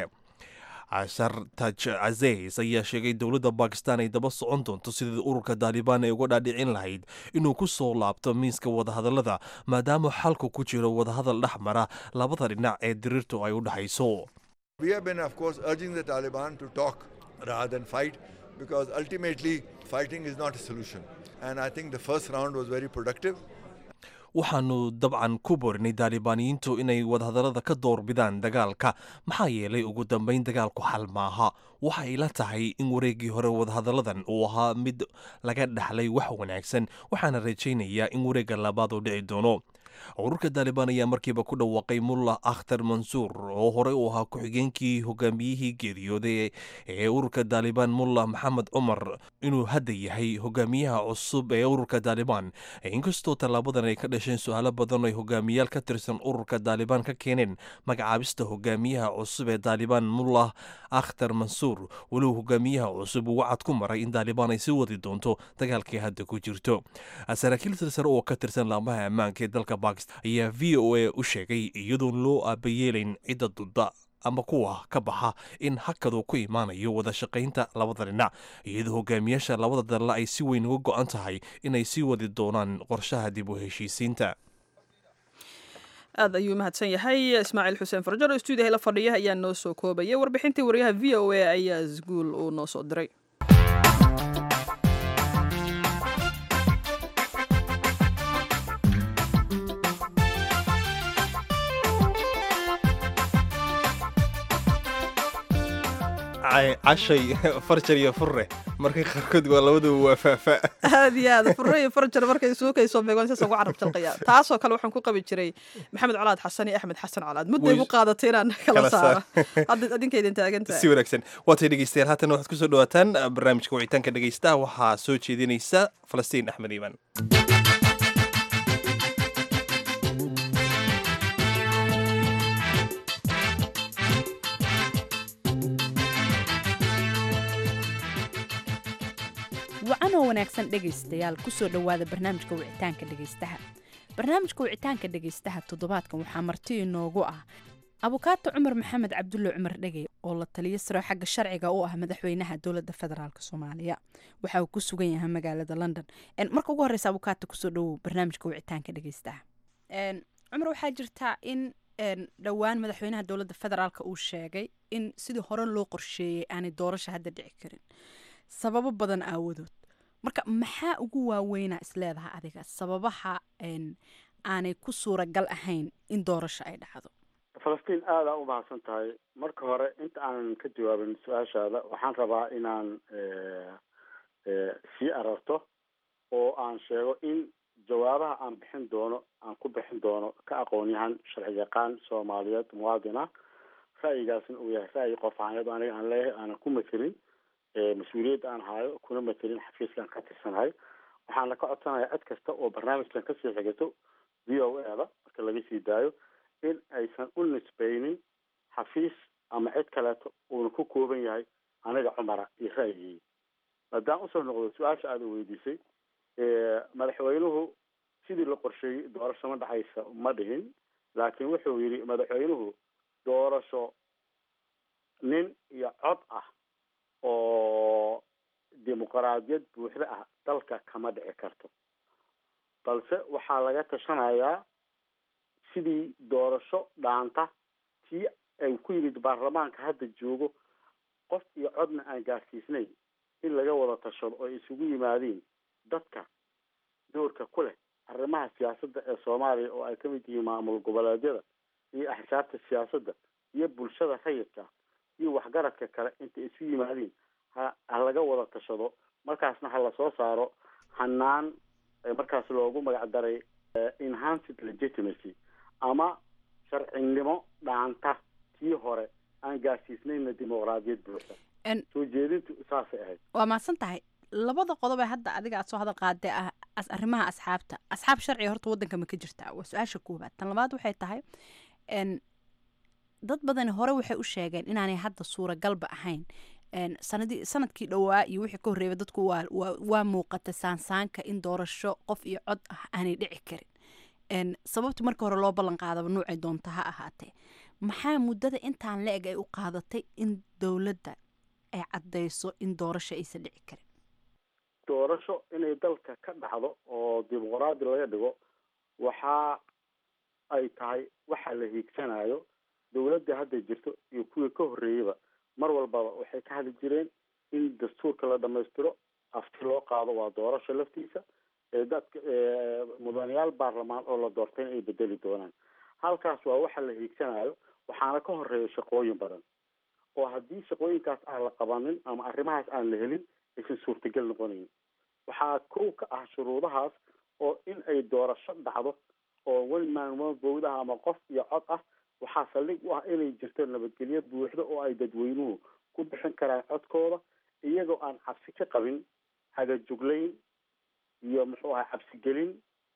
shartaj cazeys ayaa sheegay dowladda bakistan ay daba socon doonto sidii ururka daalibaan ay uga dhaadhicin lahayd inuu ku soo laabto miiska wadahadallada maadaama xalku ku jiro wadahadal dhex mara labada dhinac ee diriirtu ay u dhexayso we have been, of course, urging the Taliban to talk rather than fight because ultimately fighting is not a solution. And I think the first round was very productive. waxaanu dabcan ku borinay daalibaaniyiintu inay wadahadallada ka doorbidaan dagaalka maxaa yeelay ugu dambayn dagaalku xal maaha waxa ay la tahay in wareeggii hore wadahadalladan uu ahaa mid laga dhaxlay wax wanaagsan waxaana rajaynayaa in wareegga labaad uu dhici doono ururka daalibaan ayaa markiiba ku dhawaaqay mullah akhtar mansuur oo horey u ahaa ku-xigeenkii hogaamiyihii geeriyooday ee ururka daalibaan mullah maxamed cumar inuu hadda yahay hogaamiyaha cusub ee ururka daalibaan inkastoo tallaabadan ay ka dhasheen su-aalo badan ay hogaamiyaal ka tirsan ururka daalibaan ka keeneen magacaabista hogaamiyaha cusub ee daalibaan mullah akhtar mansuur walow hogaamiyaha cusub uu wacad ku maray in daalibaan ay sii wadi doonto dagaalkii hadda ku jirto saraakiil silsare oo ka tirsan laamaha ammaanka ee dalka bakistan ayaa v o a u sheegay iyadoon loo aabayeelayn cidda dudda ama kuwa ka baxa in hakadu ku imaanayo wada shaqaynta labada dhinac iyadoo hogaamiyaasha labada dalla ay si weyn uga go-an tahay inay sii wadi doonaan qorshaha dib u heshiisiinta aad ayuu mahadsan yahay ismaaciil xuseen farjar oo stuudiyaha la fadhiya ayaa noo soo koobaya warbixintii wariyaha v o a ayaa isguul uu noo soo diray cashay farjar iyo fure markay qaarkood waa labaduba waa faafa aad iyo aad fure iyo farjar markay suukayso beegoon sidaas ugu carab jalqaya taasoo kale waxaan ku qabi jiray maxamed colaad xasan iyo axmed xasan colaad mudday igu qaadatay inaan kala saaro hadda adinka idin taagantahay si wanaagsan waatay dhegeystayaal haatan waxaad kusoo dhawaataan barnaamijka wicitaanka dhegeystaha waxaa soo jeedinaysa falastiin axmed iiman wacanoo wanaagsan dhegaystayaal kusoo dhowaada barnaamijka wicitaanka dhegaystaha barnaamijka wicitaanka dhegaystaha toddobaadkan waxaa marti inoogu ah abukaato cumar maxamed cabdulle cumar dhegey oo la taliyo saro xagga sharciga u ah madaxweynaha dowladda federaalk soomaaliya waxa uu ku sugan yahay magaalada london marka ugu horeysa abukaato kusoo dhowow barnaamijka wicitaanka dhegaystaha cumar waxaa jirtaa in dhowaan madaxweynaha dowladda federaalk uu sheegay in sidii hore loo qorsheeyey aanay doorasha hadda dhici karin sababo badan aawadood marka maxaa ugu waaweynaa isleedaha adiga sababaha aanay ku suuragal ahayn in doorasho ay dhacdo falastiin aada u mahadsan tahay marka hore inta aanan ka jawaabin su-aashaada waxaan rabaa inaan sii ararto oo aan sheego in jawaabaha aan bixin doono aan ku bixin doono ka aqoon yahan sharci yaqaan soomaaliyeed muwaadin ah ra'yigaasna uu yahay ra'yi qof aanyado aniga aan leeyahay aanan ku matelin mas-uuliyadda aan haayo kuna matelin xafiiskaan ka tirsanahay waxaana ka codsanayaa cid kasta oo barnaamijkan kasii xigato v o a da marka laga sii daayo in aysan u nisbeynin xafiis ama cid kaleeto uuna ku kooban yahay aniga cumara iyo ra'yigii haddaan usoo noqdo su-aasha aada weydiisay madaxweynuhu sidii la qorsheeyey doorasho ma dhacaysa ma dhihin laakiin wuxuu yidhi madaxweynuhu doorasho nin iyo cod ah oo dimuqraadiyad buuxda ah dalka kama dhici karto balse waxaa laga tashanayaa sidii doorasho dhaanta tii ay ku yimid baarlamaanka hadda joogo qof iyo codna aan gaarsiisnayn in laga wada tashado oo ay isugu yimaadiin dadka doorka ku leh arrimaha siyaasadda ee soomaaliya oo ay kamid yihiin maamul goboleedyada iyo axsaabta siyaasadda iyo bulshada rayidka iyo waxgaradka kale intay isu yimaadiin ha ha laga wada tashado markaasna ha lasoo saaro hanaan markaas loogu magac daray enhanced legitimacy ama sharcinimo dhaanta tii hore aan gaarsiisnayna dimuqraadiyad buuxda soo jeedintu saasay ahayd waa mahadsan tahay labada qodob ee hadda adiga aad soo hadal qaadee ah arrimaha asxaabta asxaab sharciga horta waddanka ma ka jirtaa waa su-aasha koowaad tan labaad waxay tahay dad badani hore waxay u sheegeen inaanay hadda suuragalba ahayn sanadii sanadkii dhowaa iyo wixii ka horreeyay dadku waa waa waa muuqata saansaanka in doorasho qof iyo cod ah aanay dhici karin sababta marka hore loo ballan qaadaba nuucay doonta ha ahaatee maxaa muddada intaan la-eg ay u qaadatay in dowladda ay caddayso in doorasho aysan dhici karin doorasho inay dalka ka dhacdo oo dimuqraadi laga dhigo waxa ay tahay waxa la hiigsanayo dowladda hadda jirto iyo kuwii ka horreeyeyba mar walbaba waxay ka hadli jireen in dastuurka la dhamaystiro afti loo qaado waa doorasho laftiisa ee dadka mudanayaal baarlamaan oo la doortayna ay bedeli doonaan halkaas waa waxa la hiigsanayo waxaana ka horeeya shaqooyin badan oo haddii shaqooyinkaas aan la qabanin ama arrimahaas aan la helin aysan suurtagal noqonayn waxaa kow ka ah shuruudahaas oo in ay doorasho dhacdo oo one man one vote ah ama qof iyo cod ah waxaa saldhig u ah inay jirto nabadgelyo buuxda oo ay dadweynuhu ku bixin karaan codkooda iyagoo aan cabsi ka qabin hagajuglayn iyo muxuu ahay cabsigelin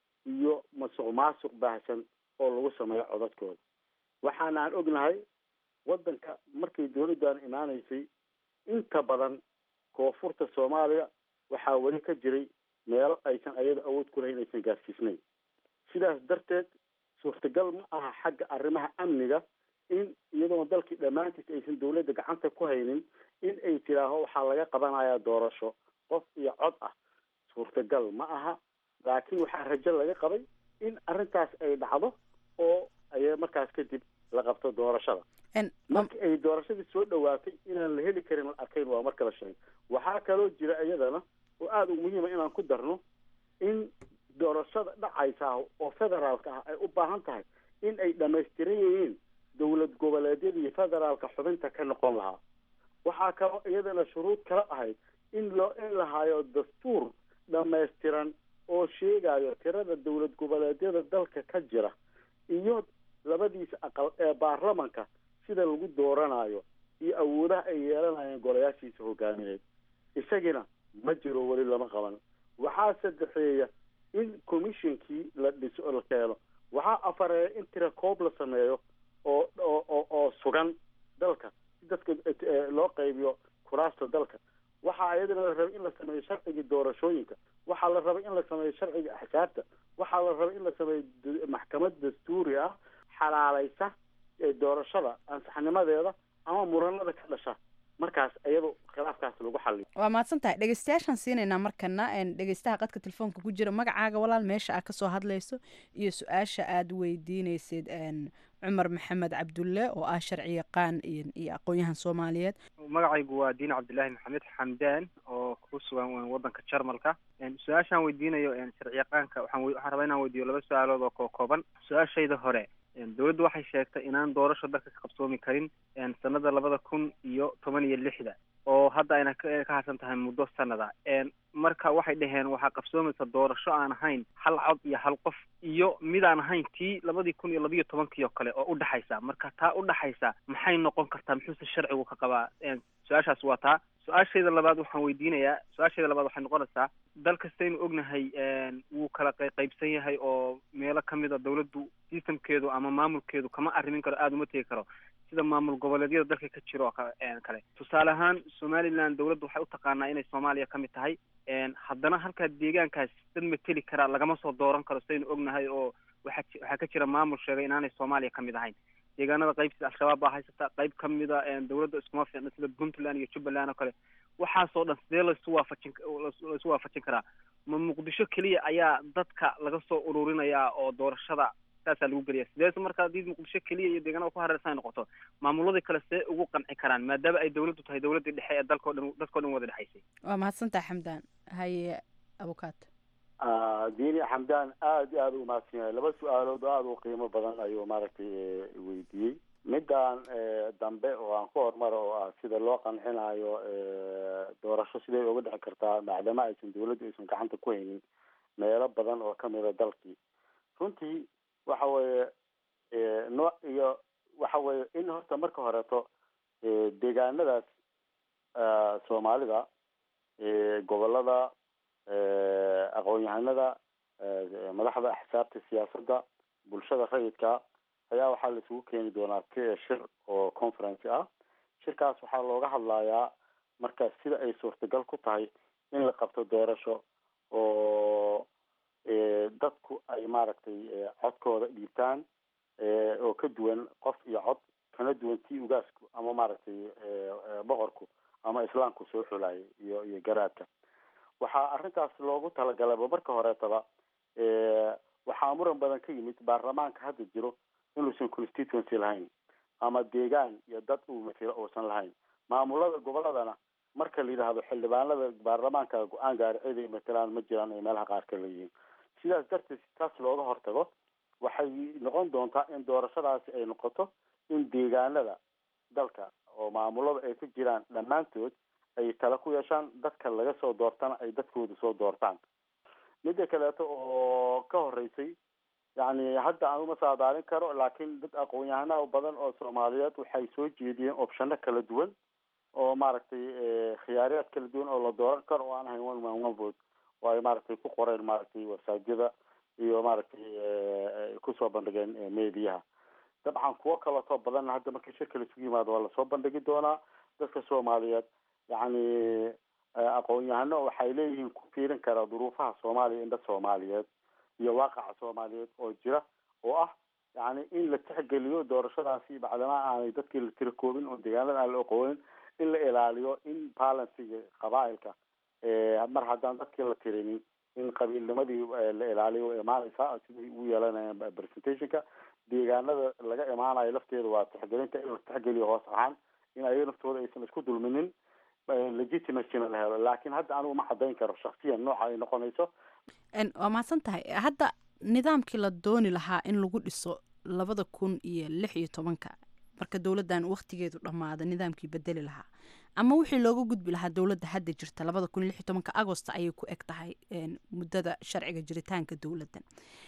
iyo masuq maasuq baahsan oo lagu sameeyo codadkooda waxaana aan ognahay waddanka markay dowladdan imaanaysay inta badan koonfurta soomaaliya waxaa weli ka jiray meelo aysan ayada awood ku lahayn aysan gaarsiisnayn sidaas darteed suurtagal ma aha xagga arrimaha amniga in iyadoona dalkii dhammaantiis aysan dowladda gacanta ku haynin in ay tiraaho waxaa laga qabanayaa doorasho qof iyo cod ah suurtagal ma aha laakiin waxaa rajo laga qabay in arrintaas ay dhacdo oo ay markaas kadib la qabto doorashada markii ay doorashadii soo dhawaatay inaan la heli karin la arkayn waa marka la sheegay waxaa kaloo jira iyadana oo aada u muhiima inaan ku darno in doorashada dhacaysa oo federaalka ah ay u baahan tahay in ay dhamaystiran yihiin dowlad goboleedyada iyo federaalka xubinta ka noqon lahaa waxaa kaloo iyadana shuruud kala ahayd in loo in la hayo dastuur dhamaystiran oo sheegayo tirada dowlad goboleedyada dalka ka jira iyo labadiisa aqal ee baarlamanka sida lagu dooranayo iyo awoodaha ay yeelanayeen golayaashiisa hogaamineed isagina ma jiro weli lama qaban waxaa saddexeeya in commissionkii la dhiso la keeno waxaa afareeya in tira koob la sameeyo oo oo oo sugan dalka si dadka loo qaybiyo kuraasta dalka waxaa iyadana la rabay in la sameeyo sharcigii doorashooyinka waxaa la rabay in la sameeyo sharciga axsaabta waxaa la rabay in la sameeyo maxkamad dastuuri ah xalaalaysa doorashada ansaxnimadeeda ama muranada ka dhasha markaas iyado khilaafkaas lagu xaliyo waa mahadsan tahay dhegeystayaashaan siinaynaa markana dhegeystaha qadka telefoonka ku jira magacaaga walaal meesha aad kasoo hadlayso iyo su-aasha aada weydiineysid cumar maxamed cabdulle oo ah sharci yaqaan iyo aqoon-yahan soomaaliyeed magacaygu waa diin cabdillaahi maxamed xamdaan oo ku sugan wadanka jarmalka su-aashaan weydiinayo sharci yaqaanka waxaan waxaan rabaa inaan weydiiyo laba su-aalood oo koo kooban su-aashayda hore dowladdu waxay sheegtay inaan doorasho dalka ka qabsoomi karin sanada labada kun iyo toban iyo lixda oo hadda ayna ka ka harsan tahay muddo sanada marka waxay dhaheen waxaa qabsoomaysa doorasho aan ahayn hal cod iyo hal qof iyo mid aan ahayn tii labadii kun iyo labiyo tobankii oo kale oo udhexaysa marka taa udhexaysa maxay noqon kartaa muxuuse sharcigu ka qabaa su-aashaas waa taa su-aashayda labaad waxaan weydiinayaa su-aashayda labaad waxay noqonaysaa dal kastaynu ognahay wuu kala qaybsan yahay oo meelo kamid a dawladdu systemkeedu ama maamulkeedu kama arrimin karo aada uma tegi karo sida maamul goboleedyada dalka ka jiro oo kale tusaale ahaan somaliland dawladdu waxay utaqaanaa inay soomaaliya ka mid tahay haddana halkaa deegaankaas dad mateli karaa lagama soo dooran karo sidaynu ognahay oo waxa waxaa ka jira maamul sheegay inaanay soomaaliya kamid ahayn deegaanada qayb sida al-shabaab baa haysata qayb kamida dawladda iskuma fiicna sida puntland iyo jubbaland oo kale waxaasoo dhan sidee laisu waafajin laisu waafajin karaa ma muqdisho keliya ayaa dadka laga soo ururinayaa oo doorashada saasaa lagu geliya sidees marka haddii muqdisho keliya iyo deegaanada ku hareersan ay noqoto maamuladii kale see ugu qanci karaan maadaama ay dawladdu tahay dawladdii dhexe ee dalkao dhan dadkao dhan wada dhexaysay waa mahadsantaha xamdaan haye abukaat diini xamdaan aada iyo aada u mahadsan yahay laba su-aalood oo aada u qiimo badan ayuu maaragtay weydiiyey midaan dambe oo aan ku horumaro oo ah sida loo qancinayo doorasho siday uga dhexi kartaa maadaama aysan dawladdu aysan gacanta ku haynin meelo badan oo kamida dalkii runtii waxa weeye nooc iyo waxa weeye in horta marka horeeto deegaanadaas soomaalida gobolada aqoon-yahanada madaxda axsaabta siyaasadda bulshada rayidka ayaa waxaa la isugu keeni doonaa shir oo conference ah shirkaas waxaa looga hadlayaa marka sida ay suurtagal ku tahay in la qabto doorasho oo dadku ay maaragtay codkooda dhiibtaan oo ka duwan qof iyo cod kana duwan tii ugaasku ama maaragtay boqorku ama islaamku soo xulayay iyo iyo garaadka waxaa arrintaas loogu talagalaba marka horeetaba waxaa muran badan ka yimid baarlamaanka hadda jiro inuusan constituency lahayn ama deegaan iyo dad uu matilo uusan lahayn maamulada goboladana marka la yidhaahdo xildhibaanada baarlamaanka go-aan gaari cid ay matalaan ma jiraan ay meelaha qaar ka leeyihiin sidaas darteed taas looga hortago waxay noqon doontaa in doorashadaasi ay noqoto in deegaanada dalka oo maamulada ay ku jiraan dhammaantood ay tala ku yeeshaan dadka laga soo doortana ay dadkooda soo doortaan midda kaleeto oo ka horeysay yacni hadda aan uma saadaalin karo laakiin dad aqoon-yahanaha badan oo soomaaliyeed waxay soo jeediyeen opshano kala duwan oo maaragtay khiyaariyaad kala duwan oo la dooran karo oo aan ahayn one man one vote oo ay maaragtay ku qoreen maaragtay wasaajada iyo maaragtay kusoo bandhigeen mediyaha dabcan kuwo kaleetoo badanna hadda markii shirka laisugu yimaado waa lasoo bandhigi doonaa dadka soomaaliyeed yacni aqoon-yahano waxay leeyihiin ku fiirin karaa duruufaha soomaaliya indha soomaaliyeed iyo waaqaca soomaaliyeed oo jira oo ah yacni in la tixgeliyo doorashadaasi bacdamaa aanay dadkii la tira koobin oo deegaanada aan la oqoonin in la ilaaliyo in balansiga qabaailka mar haddaan dadkii la tirinin in qabiilnimadii la ilaaliyo way imaanaysaa siday u yeelanayaan presentationka deegaanada laga imaanayo lafteeda waa tixgelinta in la tixgeliyo hoos ahaan in ayaga naftooda aysan isku dulminin legitimacyna la helo laakiin hadda anigu ma cadayn karo shaksiyan nooca ay noqonayso waa mahadsan tahay hadda nidaamkii la dooni lahaa in lagu dhiso labada kun iyo lix iyo tobanka marka dowladdan wakhtigeedu dhammaada nidaamkii bedeli lahaa ama wixii looga gudbi lahaa dowladda hadda jirta labada kun iyo lix iyo tobanka agost ayay ku eg tahay muddada sharciga jiritaanka dowladdan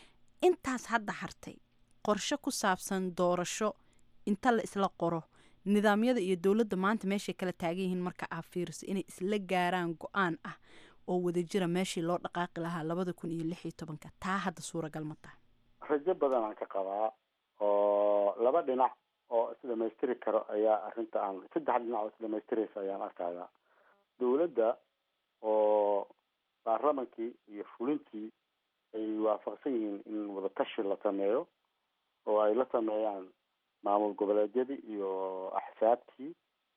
intaas hadda hartay qorshe ku saabsan doorasho inta la isla qoro nidaamyada iyo dowladda maanta meeshay kala taagan yihiin marka aa fiiriso inay isla gaaraan go-aan ah oo wadajira meeshii loo dhaqaaqi lahaa labada kun iyo lix iyo tobanka taa hadda suuragal ma tahay rajo badan aan ka qabaa oo laba dhinac oo isdhamaystiri karo ayaa arrinta aan saddex dhinac oo isdhamaystiraysa ayaan arkayaa dowladda oo baarlamankii iyo fulintii ay waafaqsan yihiin in wadatashi la sameeyo oo ay la sameeyaan maamul goboleedyadii iyo axsaabtii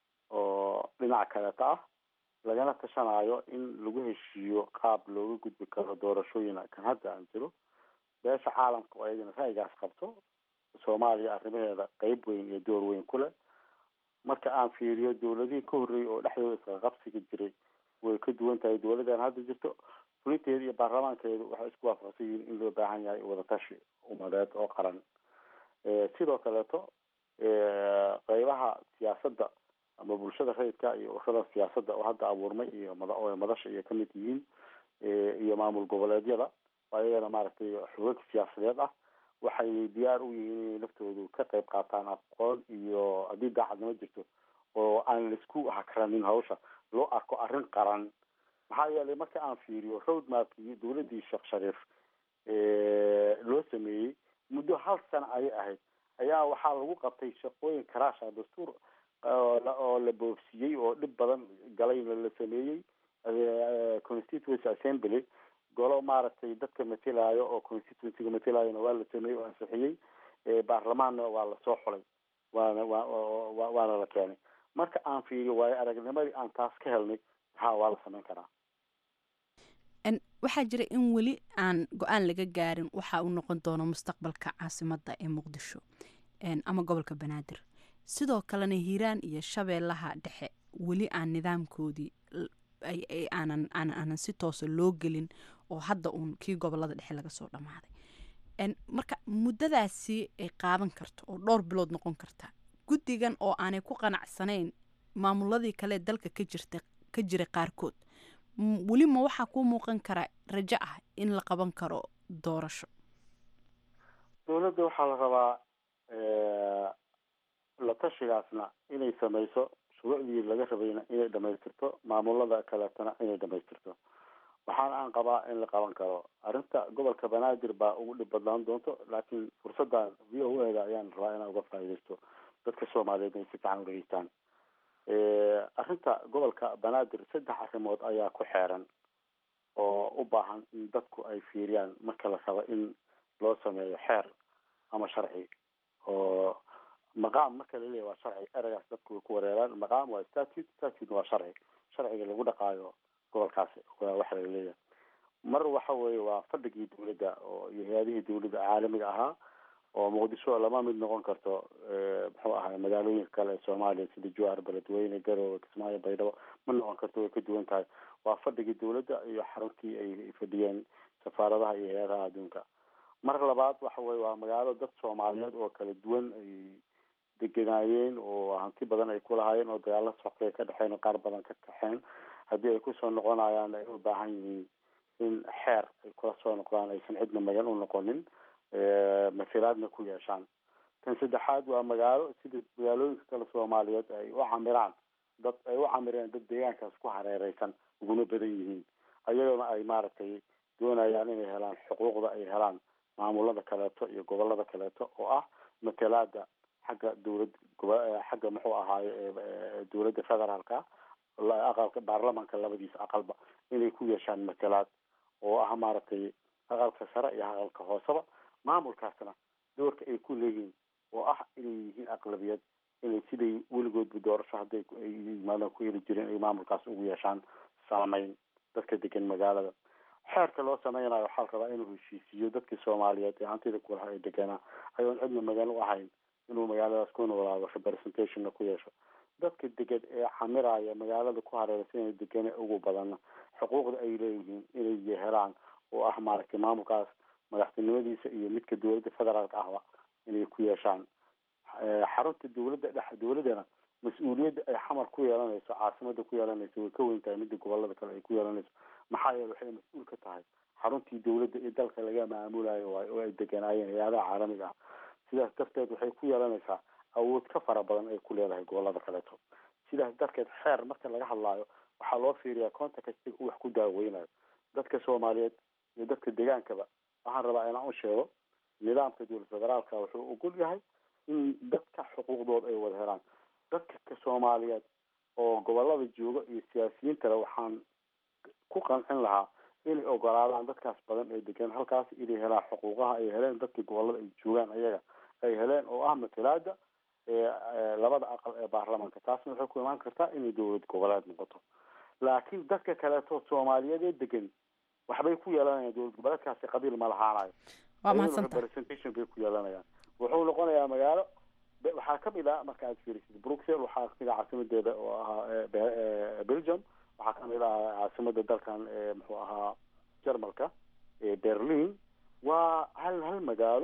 oo dhinac kaleeta ah lagana tashanayo in lagu heshiiyo qaab looga gudbi karo doorashooyin kan hadda aan jiro beesha caalamka oo ayadana ra'yigaas qabto soomaaliya arrimaheeda qeyb weyn iyo door weyn ku leh marka aan fiiriyo dowladihii ka horreeyay oo dhexdooda isqaqabsiga jiray way ka duwan tahay dowladdan hadda jirto fulinteeda iyo baarlamaankeedu waxay isku waafaqsan yihiin in loo baahan yahay wadatashi umadeed oo qaran sidoo kaleeto qeybaha siyaasadda ama bulshada rayidka iyo ururada siyaasadda oo hadda abuurmay iyo mada oo madasha iyo kamid yihiin iyo maamul goboleedyada oo ayagana maaragtay xoogag siyaasadeed ah waxay diyaar u yihiin inay naftoodu ka qayb qaataan aqoon iyo haddii daacadnimo jirto oo aan laisku hakranin hawsha loo arko arrin qaran maxaa yeelay marka aan fiiriyo road mapkii dowladdii sheekh shariif loo sameeyey muddo hal sano ayay ahayd ayaa waxaa lagu qabtay shaqooyin karaasha dastuur oo la boofsiyey oo dhib badan galayna la sameeyey constituency assembly golo maaragtay dadka matalaayo oo constituencyga matalaayona waa la sameeyey oo ansixiyey baarlamaanna waa lasoo xulay waana wa waana la keenay marka aan fiiriyo waayo aragnimadii aan taas ka helnay ha waa la sameyn karaa waxaa jira in weli aan go-aan laga gaarin waxa uu noqon doono mustaqbalka caasimadda ee muqdisho ama gobolka banaadir sidoo kalena hiiraan iyo shabeellaha dhexe weli aan nidaamkoodii aanan aanan si toosa loo gelin oo hadda uun kii gobolada dhexe laga soo dhammaaday marka muddadaasi ay qaadan karto oo dhowr bilood noqon karta guddigan oo aanay ku qanacsanayn maamuladii kale dalka ka jirta ka jira qaarkood weli ma waxaa kuu muuqan kara rajo ah in la qaban karo doorasho dowladda waxaa la rabaa la tashigaasna inay sameyso shuruucdii laga rabayna inay dhamaystirto maamulada kaleetana inay dhamaystirto waxaana aan qabaa in la qaban karo arrinta gobolka banaadir baa ugu dhib badnaan doonto laakiin fursaddan v o a da ayaan rabaa inaan uga faa'iidaysto dadka soomaaliyeed inay si fiican u dhegeystaan arrinta gobolka banaadir saddex arrimood ayaa ku xeeran oo u baahan in dadku ay fiiriyaan marka la rabo in loo sameeyo xeer ama sharci oo maqaam marka la leeyahy waa sharci eragaas dadku way ku wareeraan maqaam waa statute statute waa sharci sharciga lagu dhaqaayo gobolkaasi waa waxa la leeyahay mar waxa weeye waa fadhigii dowladda oo iyo hay-adihii dowladda caalamiga ahaa oo muqdisho lama mid noqon karto muxuu ahay magaalooyinka kale ee soomaaliya sida jowhar beledweyne garowe kismaayo baydhabo ma noqon karto way ka duwan tahay waa fadhigii dowladda iyo xaruntii ay fadhiyeen safaaradaha iyo hay-adaha adduunka mar labaad waxa weye waa magaalo dad soomaaliyeed oo kala duwan ay deganaayeen oo hanti badan ay ku lahaayeen oo dagaalo socday ka dhexeen oo qaar badan ka kaxeen haddii ay kusoo noqonayaan ay u baahan yihiin in xeer ay kula soo noqdaan aysan cidna magan u noqonin masilaadna ku yeeshaan tan saddexaad waa magaalo sida magaalooyinka kale soomaaliyeed ay u camiraan dad ay u camireen dad deegaankaas ku hareereysan uguna badan yihiin ayagona ay maaragtay doonayaan inay helaan xuquuqda ay helaan maamulada kaleeto iyo gobolada kaleeto oo ah matalaada xagga dowlad xagga muxuu ahaaye dowladda federaalka aqalka baarlamanka labadiisa aqalba inay ku yeeshaan matalaad oo ah maaragtay aqalka sare iyo aqalka hooseba maamulkaasna doorka ay ku leeyihiin oo ah inay yihiin aqlabiyad inay siday weligoodba doorasho hadday yimaadaan ku heli jireen ay maamulkaas ugu yeeshaan saameyn dadka degan magaalada xeerka loo sameynayo waxaa la rabaa inuu heshiisiiyo dadkii soomaaliyeed ee hantida kulaha ay deganaa ayoon cidna magan u ahayn inuu magaaladaas ku noolaado representationna ku yeesho dadka degan ee camiraya magaalada ku hareeraysan inay degan ugu badana xuquuqda ay leeyihiin inay helaan oo ah maaragtay maamulkaas madaxtinimadiisa iyo midka dowladda federaalka ahba inay ku yeeshaan xarunta dowladda dhex dowladdana mas-uuliyadda ay xamar ku yeelanayso caasimada ku yeelanayso way ka weyn tahay midda gobolada kale ay ku yeelanayso maxaa yeele waxay mas-uul ka tahay xaruntii dowladda ee dalka laga maamulayo waay oo ay deganaayeen hay-adaha caalamiga ah sidaas darteed waxay ku yeelanaysaa awood ka fara badan ay ku leedahay gobolada kaleeto sidaas darteed xeer marka laga hadlaayo waxaa loo fiiriyaa contextiga uu wax ku daaweynayo dadka soomaaliyeed iyo dadka degaankaba waxaan rabaa inaan u sheego nidaamka dowlad federaalka wuxuu ogol yahay in dadka xuquuqdooda ay wada helaan dadka soomaaliyeed oo gobolada jooga iyo siyaasiyiintale waxaan ku qancin lahaa inay ogolaadaan dadkaas badan ee degan halkaas inay helaan xuquuqaha ay heleen dadkii gobolada ay joogaan ayaga ay heleen oo ah matalaada labada aqal ee baarlamanka taasna waxay ku imaan kartaa inay dowlad goboleed noqoto laakiin dadka kaleeto soomaaliyeed ee degan waxbay ku yeelanayaan dowlad goboleedkaasi qabiil ma lahaanayo waa mahadsanta representation bay ku yeelanayaan wuxuu noqonayaa magaalo waxaa kamid ah marka aad fiirisid bruxelles waxaa kamid ah caasimadeeda oo ahaa belgium waxaa kamid ah caasimada dalkan muxuu ahaa jarmalka berlin waa hal hal magaalo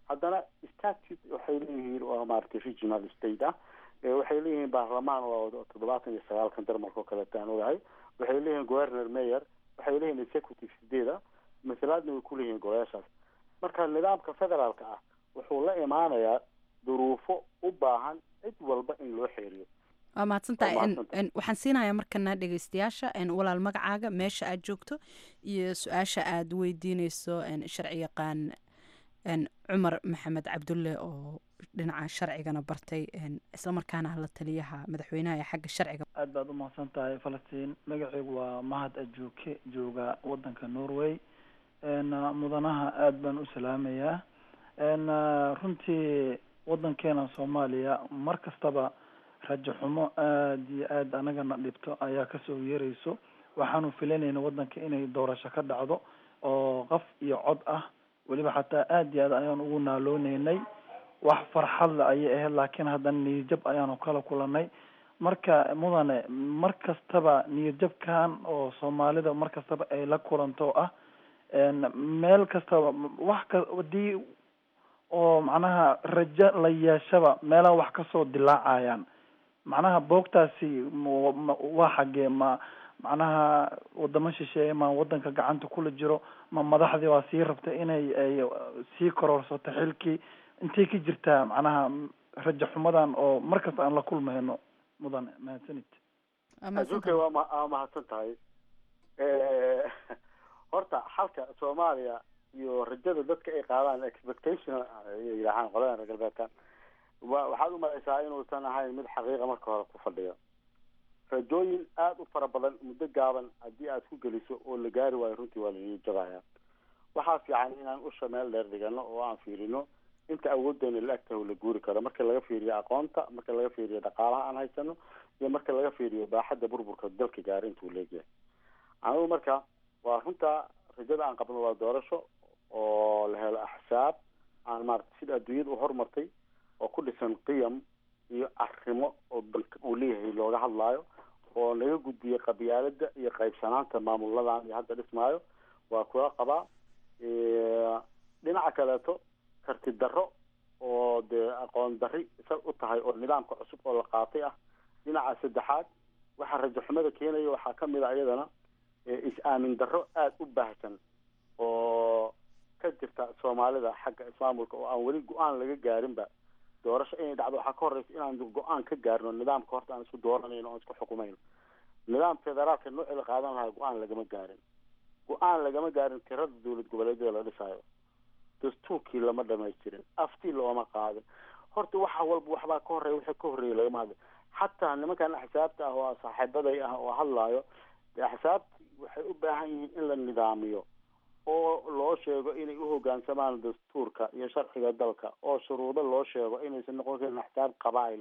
haddana statute waxay leeyihiin oo maaragtay regional state ah waxay leeyihiin baarlamaan oo toddobaatan iyo sagaalkan darmarka oo kaleeta aan ogahay waxay leeyihiin governor mayor waxay leeyihiin executive sideeda masalaadna way ku leeyihiin golayaashaas marka nidaamka federaalka ah wuxuu la imaanayaa duruufo u baahan cid walba in loo xeeriyo waa mahadsantahay waxaan siinayaa markana dhegeystayaasha walaal magacaaga meesha aad joogto iyo su-aasha aad weydiineyso sharci yaqaan cumar maxamed cabdulle oo dhinaca sharcigana bartay islamarkaana la taliyaha madaxweynaha ee xagga sharciga aad baad u mahadsan tahay falastiin magacaygu waa mahad ajuuke jooga wadanka norway mudanaha aada baan u salaamayaa runtii wadankeena soomaaliya mar kastaba rajo xumo aada iyo aada anagana dhibto ayaa kasoo yeerayso waxaanu filanayna wadanka inay doorasho ka dhacdo oo qof iyo cod ah weliba xataa aada iyo aad ayaan ugu naalooneynay wax farxadle ayay ahayd laakiin haddana niyadjab ayaanu kala kulanay marka mudane mar kastaba niyadjabkan oo soomaalida mar kastaba ay la kulanto ah meel kastaba wax ka hadii oo macnaha rajo la yeeshaba meelaha wax kasoo dilaacayaan macnaha boogtaasi waa xagee ma macnaha wadamo shisheeye ma wadanka gacanta kula jiro ma madaxdii waa sii rabta inay ay sii kororsato xilkii intay ka jirtaa macnaha rajo xumadan oo mar kasta aan la kulmayno mudane mahadsanid aduunkay waa ma waa mahadsan tahay horta xalka soomaaliya iyo rajada dadka ay qaadaan expectation ay yidhaahaan qolada reer galbeedkan wa waxaad umalaysaa inuusan ahayn mid xaqiiqa marka hore ku fadhiyo rajooyin aada u fara badan muddo gaaban haddii aad ku geliso oo la gaari waayo runtii waa lanii jabaya waxaa fiican inaan usha meel dheer dhigano oo aan fiirino inta awooddeena la agtahay la guuri karo marka laga fiiriyo aqoonta marka laga fiiriyo dhaqaalaha aan haysano iyo marka laga fiiriyo baaxadda burburka dalka gaari intuu leegyahay anigu marka waa runta rajada aan qabno waa doorasho oo la helo axsaab aan maarata sida adduunyada u horumartay oo ku dhisan qiyam iyo arrimo oo dalka uu leeyahay looga hadlaayo oo laga gudbiyey qabyaalada iyo qaybsanaanta maamuladan iyo hadda dhismaayo waa kula qabaa dhinaca kaleeto karti darro oo dee aqoon darri sal u tahay oo nidaamka cusub oo la qaatay ah dhinaca saddexaad waxaa rajo xumada keenaya waxaa kamid a iyadana is-aamin darro aada u baahsan oo ka jirta soomaalida xagga ismaamulka oo aan weli go-aan laga gaarinba doorasho inay dhacdo waxaa ka horeysa inaan go-aan ka gaarno nidaamka horta aan isku dooranayno oan isku xukumayno nidaam federaalka noocii la qaadan lahaa go-aan lagama gaarin go-aan lagama gaarin tirada dowlad goboleedyada la dhisaayo dastuurkii lama dhamaystirin aftii looma qaadin horta waxa walba waxbaa ka horeeya wixii ka horreeyay lagama hadlin xataa nimankan axsaabta ah oo saaxiibaday ah oo hadlaayo dee axsaabti waxay u baahan yihiin in la nidaamiyo oo loo sheego inay u hoggaansamaan dastuurka iyo sharciga dalka oo shuruudo loo sheego inaysan noqon karin axsaab qabaa'il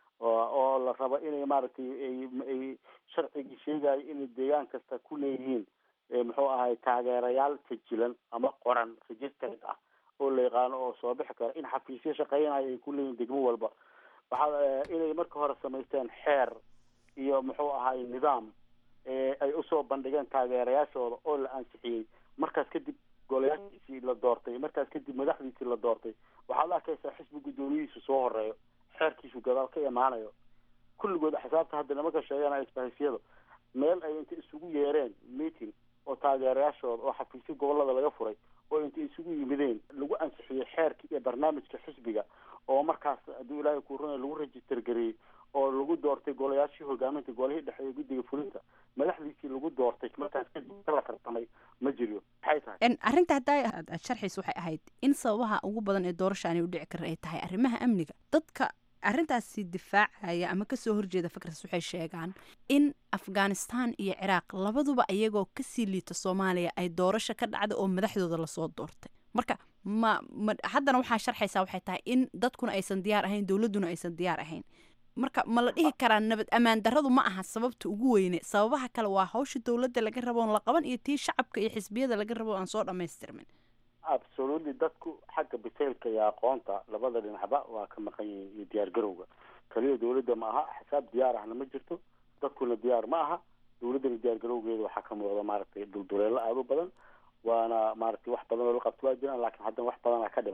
oo la rabo inay maaragtay ay sharcigii sheegayo inay deegaan kasta ku leeyihiin muxuu ahay taageerayaal sajilan ama qoran registered ah oo la yaqaano oo soo bixi kara in xafiisyo shaqeynayo ay ku leeyihin degmo walba waxaa inay marka hore samaysteen xeer iyo muxuu ahay nidaam ay usoo bandhigeen taageerayaashooda oo la ansixiyey markaas kadib golayaashiisii la doortay markaas kadib madaxdiisii la doortay waxaad arkaysaa xisbi guddoomiyihiisu soo horeeyo xeerkiisu gadaal ka imaanayo kulligood axsaabta hadda nimanka sheeganaya isbahisyada meel ay inta isugu yeereen meeting oo taageerayaashooda oo xafiisyo gobolada laga furay oo inta isugu yimideen lagu ansixiyey xeerkii iyo barnaamijka xisbiga oo markaas hadduu ilaahay kuu runay lagu register gareeyey oo lagu doortay golayaashii hogaaminta golihii dhexe ee guddiga fulinta madaxdiisii lagu doortay markaas kadib la tartamay ma jiro maxay tahay arrinta haddaa aad sharxiis waxay ahayd in sababaha ugu badan ee doorasha aanay u dhici karin ay tahay arrimaha amniga dadka arrintaasi difaacaya ama kasoo horjeeda fikras waxay sheegaan in afghanistan iyo ciraaq labaduba iyagoo kasii liita soomaaliya ay doorasho ka dhacda oo madaxdooda lasoo doortay marka ma ma haddana waxaa sharxaysaa waxay tahay in dadkuna aysan diyaar ahayn dowladduna aysan diyaar ahayn marka ma la dhihi karaa nabad ammaan darradu ma aha sababta ugu weyne sababaha kale waa hawsha dowladda laga rabo on la qaban iyo tii shacabka iyo xisbiyada laga rabo aan soo dhammaystirmin absolutely dadku xagga bisaylka iyo aqoonta labada dhinacba waa ka maqan yihiin iyo diyaar garowga kaliya dowladda ma aha xisaab diyaar ahna ma jirto dadkuna diyaar ma aha dowladdana diyaar garowgeeda waxaa ka muuqda maaragtay dulduleelo aada u badan waana maaragtay wax badan oo la qabto waa jiraan laakiin haddana wax badana ka dhiman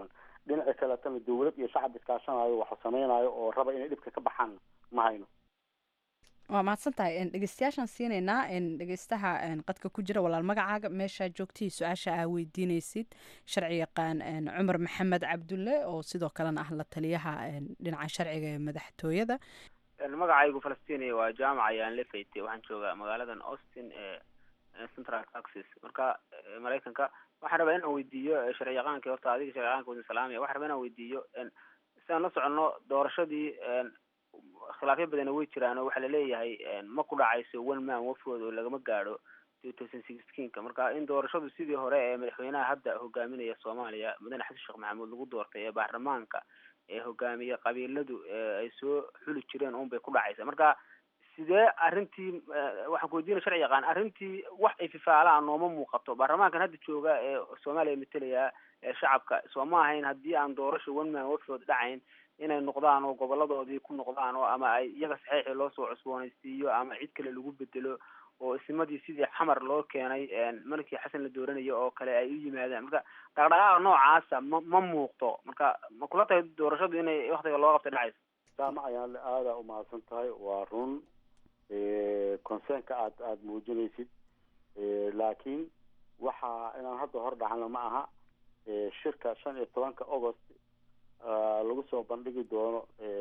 dhinaca kaletana dawlad iyo shacab iskaashanayo waxa samaynayo oo raba inay dhibka ka baxaan ma hayno waa mahadsan tahay dhegeystayaashaan siinaynaa dhegeystaha qadka ku jira walaal magacaaga meeshaa joogtihii su-aasha aa weydiinaysid sharci yaqaan cumar maxamed cabdulle oo sidoo kalena ah la taliyaha dhinaca sharciga ee madaxtooyada magacaygu falastiiniya waa jaamac ayaan la faytay waxaan joogaa magaaladan austin ee central texas marka maraykanka waxaan rabaa inaan weydiiyo sharci yaqaankii horta adiga sharci yaqaanka wadin salaamiya waxaan rabaa inaan weydiiyo si aan la soconno doorashadii khilaafyo badana way jiraan oo waxaa laleeyahay ma ku dhacayso one man wafood oo lagama gaadho two thousand sixteenka marka in doorashadu sidii hore ee madaxweynaha hadda hogaaminaya soomaaliya mudane xasan sheekh maxamuud lagu doortay ee baarlamaanka ee hogaamiye qabiiladu ay soo xuli jireen un bay ku dhacaysa marka sidee arrintii waxaan ku weydiina sharci yaqaan arrintii wax ay fifaalaan nooma muuqato baarlamaankan hadda jooga ee soomaaliya matalaya ee shacabka soo ma ahayn haddii aan doorasho one man wafood dhacayn inay noqdaan oo goboladoodii ku noqdaan oo ama ay iyaga saxiixii loo soo cusboonaysiiyo ama cid kale lagu bedelo oo isimadii sidii xamar loo keenay markii xasan la dooranayo oo kale ay u yimaadaan marka dhaqdhaqaaqa noocaasa ma ma muuqdo marka ma kula tahay doorashadu inay waktiga loo qabta dhacayso saama ayaan le aada umahadsan tahay waa run concernka aad aada muujinaysid laakiin waxa inaan hadda hor dhacno ma aha shirka shan iyo tobanka august lagu soo bandhigi doono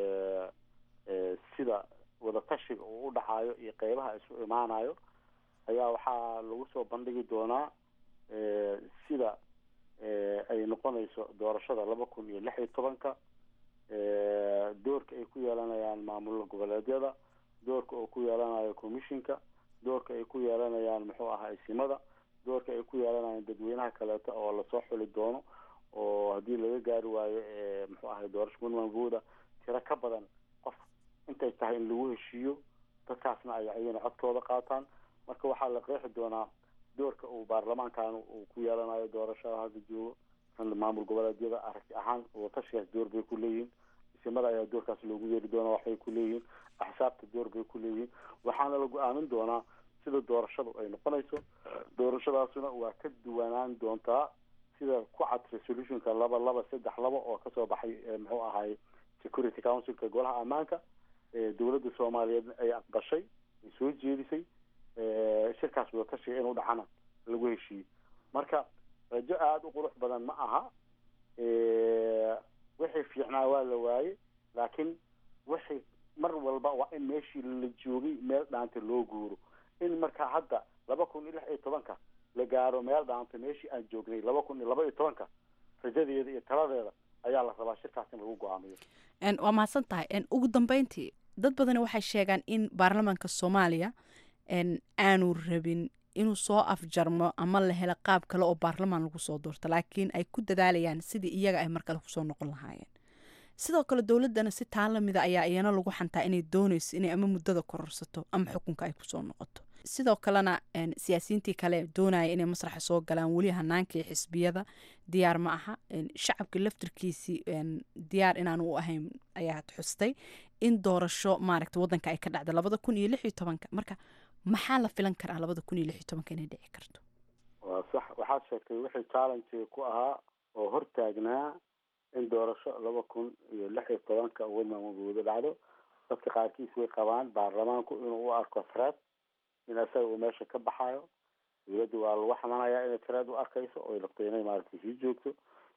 sida wadatashiga uu u dhacayo iyo qeybaha isu imaanayo ayaa waxaa lagu soo bandhigi doonaa sida ay noqonayso doorashada laba kun iyo lix iyo tobanka doorka ay ku yeelanayaan maamul goboleedyada doorka uu ku yeelanayo commissionka doorka ay ku yeelanayaan muxuu ahaa isimada doorka ay ku yeelanayaan dadweynaha kaleeto oo lasoo xuli doono oo haddii laga gaari waayo muxuu ahay doorasho puntlandbooda tiro ka badan qof intay tahay in lagu heshiiyo dadkaasna ay ayana codkooda qaataan marka waxaa la qeexi doonaa doorka uu baarlamaankan uu ku yeelanayo doorashada hadda joogo maamul goboleedyada aragti ahaan watashigaas door bay ku leeyihiin isimada ayaa doorkaas loogu yeeri doonaa waxbay ku leeyihiin axsaabta door bay ku leeyihiin waxaana la go-aamin doonaa sida doorashadu ay noqonayso doorashadaasuna waa ka duwanaan doontaa sida ku cad resolutionka laba laba saddex laba oo kasoo baxay muxuu ahay security councilka golaha ammaanka dowladda soomaaliyeed ay aqbashay ay soo jeedisay shirkaas wadatashiga inuu dhacana lagu heshiiyey marka rajo aada u qurux badan ma aha wixii fiicnaa waa la waayey laakiin wixii mar walba waa in meeshii la joogay meel dhaanta loo guuro in marka hadda laba kun iyo lix iyo tobanka la gaaro meel dhaanta meeshii aan joognay laba kun iyo laba iyo tobanka rajadeeda iyo taladeeda ayaa la rabaa shirkaas in lagu go-aamiyo waa mahadsan tahay ugu dambeyntii dad badani waxay sheegaan in baarlamaanka soomaaliya aanu rabin inuu soo afjarmo ama la helo qaab kale oo baarlamaan lagu soo doorto laakiin ay ku dadaalayaan sidii iyaga ay markale kusoo noqon lahaayeen sidoo kale dowladana si taa lamida ayaa iyana lagu xantaa inay dooneyso inay ama muddada kororsato ama xukunka ay kusoo noqoto sidoo kalena siyaasiyiintii kale doonaya inay masraxa soo galaan weli hanaankii xisbiyada diyaar ma aha shacabka laftirkiisii diyaar inaanu u ahayn ayaa xustay in doorasho maaragta wadanka ay ka dhacda labada kun iyo lix iyo tobanka marka maxaa la filan karaa labada kun iyo lix iyo tobanka inay dhici karto waa sax waxaad sheegtay wixii challenge ku ahaa oo hortaagnaa in doorasho laba kun iyo lix iyo tobanka wadmamagooda dhacdo dadka qaarkiis way qabaan baarlamaanku inuu u arko threat in isaga uu meesha ka baxayo dowladda waa lagu xamanayaa inay threat u arkayso oy rabto inay maaragtay sii joogto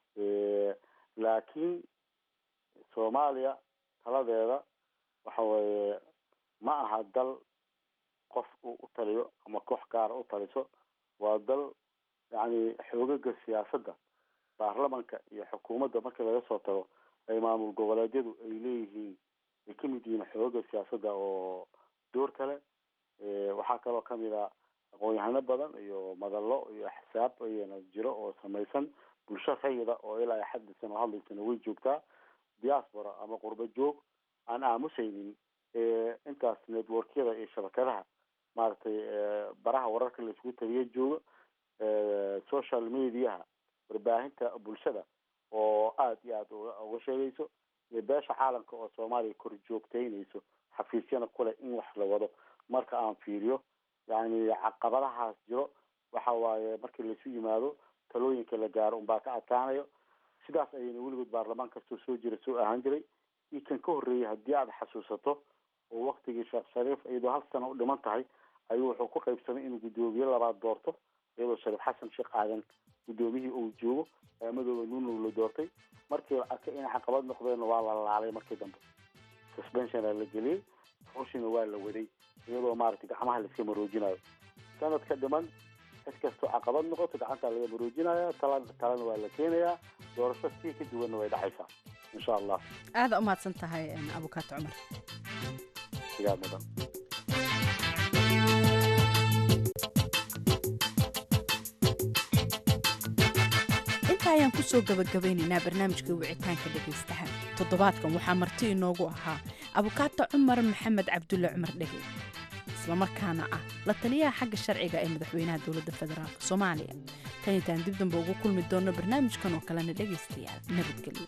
laakiin soomaaliya taladeeda waxa weeye ma aha dal qof uu u taliyo ama koox gaara u taliso waa dal yacni xoogaga siyaasadda baarlamanka iyo xukuumadda markii laga soo tago ay maamul goboleedyadu ay leeyihiin ay ka mid yihiin xoogaga siyaasadda oo door kale waxaa kaloo kamid a aqoon-yahano badan iyo madallo iyo axsaab ayana jiro oo samaysan bulsho rayida oo ilaa xad dhisan oo hadlaysana way joogtaa diaspora ama qurbo joog aan aamusaynin intaas networkyada iyo shabakadaha maaragtay baraha wararka la isugu taliya jooga social mediaha warbaahinta bulshada oo aada iyo aada uga sheegayso iyo beesha caalamka oo soomaaliya kor joogtaynayso xafiisyana kuleh in wax la wado marka aan fiiriyo yani caqabadahaas jiro waxa waaye markii laisu yimaado talooyinka la gaaro unbaa ka adkaanayo sidaas ayayna weligood baarlamaan kastoo soo jira soo ahaan jiray iyo kan ka horreeyay haddii aad xasuusato oo waktigii sheekh shariif iyadoo hal sano u dhiman tahay ayuu wuxuu ku qaybsamay inuu guddoomiye labaad doorto iyadoo shariif xasan sheekh aadan guddoomiyihii uu joogo madooba nuunow la doortay markii la arkay inay caqabad noqdeen waa la laalay markii dambe suspensiona la geliyey hawshina waa la waday iyadoo maaragtay gacmaha laiska maroojinayo sanadka dhiman cid kastoo caqabad noqoto gacantaa laga maroojinaya tala talana waa la keenayaa doorasho sii ka duwanna way dhacaysaa insha allah aada u mahadsan tahay abukaato cumar sigaa mudan inta ayaan kusoo gabagabaynaynaa barnaamijka wicitaanka dhegaystaha toddobaadkan waxaa marti inoogu ahaa abukaato cumar maxamed cabdulle cumar dhege islamarkaana ah la taliyaha xagga sharciga ee madaxweynaha dowladda federaalk soomaaliya tan intaan dib damba ugu kulmi doonno barnaamijkan oo kalena dhegaystayaal nabadgelyo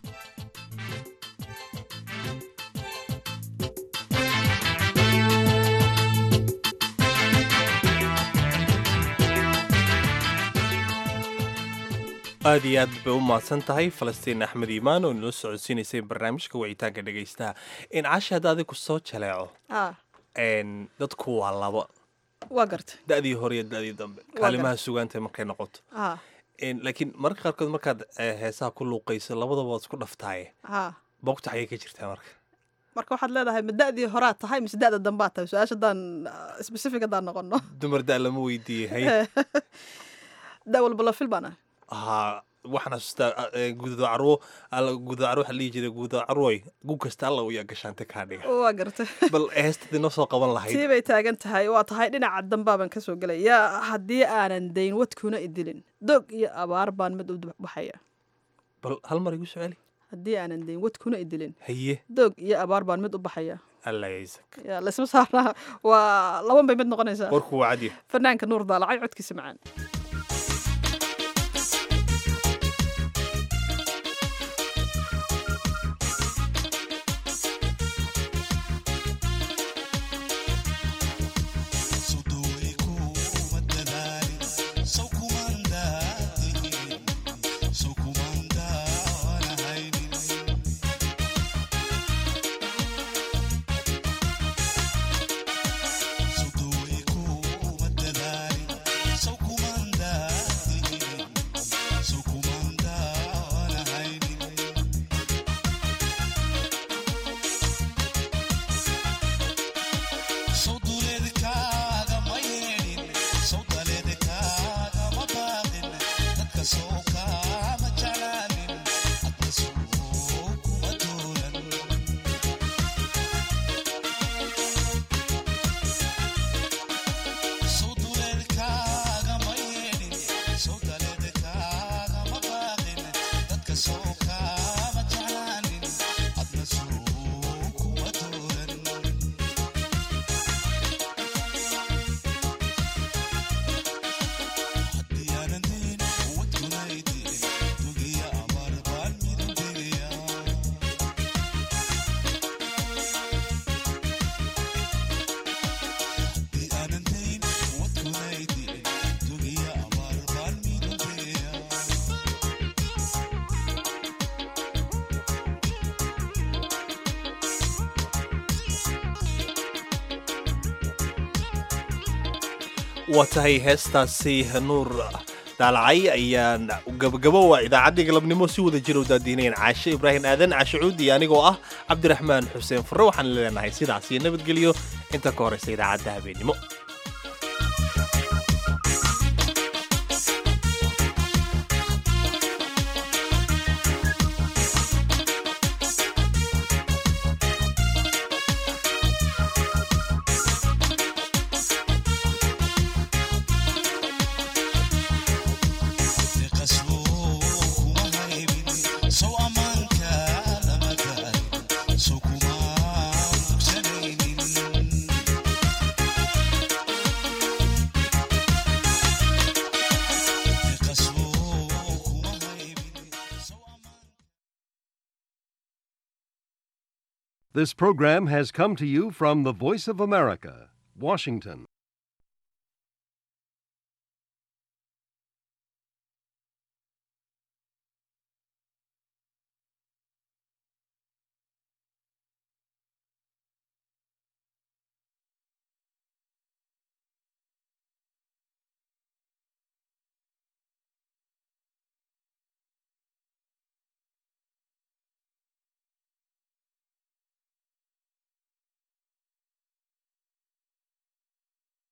aad iyo aad bay u mahadsan tahay falastiin axmed iimaan oo nala socodsiinaysay barnaamijka wicitaanka dhegaystaha in cashi hadda adigu soo jaleeco dadku waa labo waa garta da'dii hore iyo da'dii dambe kaalimaha sugaanta markay noqoto laakiin marka qaarkood markaad heesaha ku luuqayso labadaba waad isku dhaftaaye bogta xagee ka jirtaa marka marka waxaad leedahay ma da'dii horaad tahay mise da'da dambaad tahay su-aasha haddaan specific haddaan noqono dumar da' lama weydiiyey hay da' walba la fil baan ahay haa waxaan xasuustaa gudo carwo gudo carwo waxaa dhihi jiray gudo carwoy gu kasta alla uyaa gashaante kaa dhiga waa gartay bal heestaad inoo soo qaban lahayd tii bay taagan tahay waa tahay dhinaca dambaaban ka soo gelaya haddii aanan dayn wadkuna idilin doog iyo abaar baan mid u baxaya bal hal mar igu soo celi haddii aanan dayn wadkuna idilin haye doog iyo abaar baan mid u baxaya alla yaysak ya laysma saarnaa waa laban bay mid noqonaysaa warku waa cadiya fanaanka nuur daalacay codkiisa macaan waa tahay heestaasi nuur daalacay ayaan gabagabo waa idaacaddii galabnimo si wada jira u daadiinayn caashe ibraahim aadan caashe cuudi anigoo ah cabdiraxmaan xuseen furre waxaan leenahay sidaas iyo nabadgelyo inta ka horeysa idaacadda habeennimo This program has come to you from the Voice of America, Washington.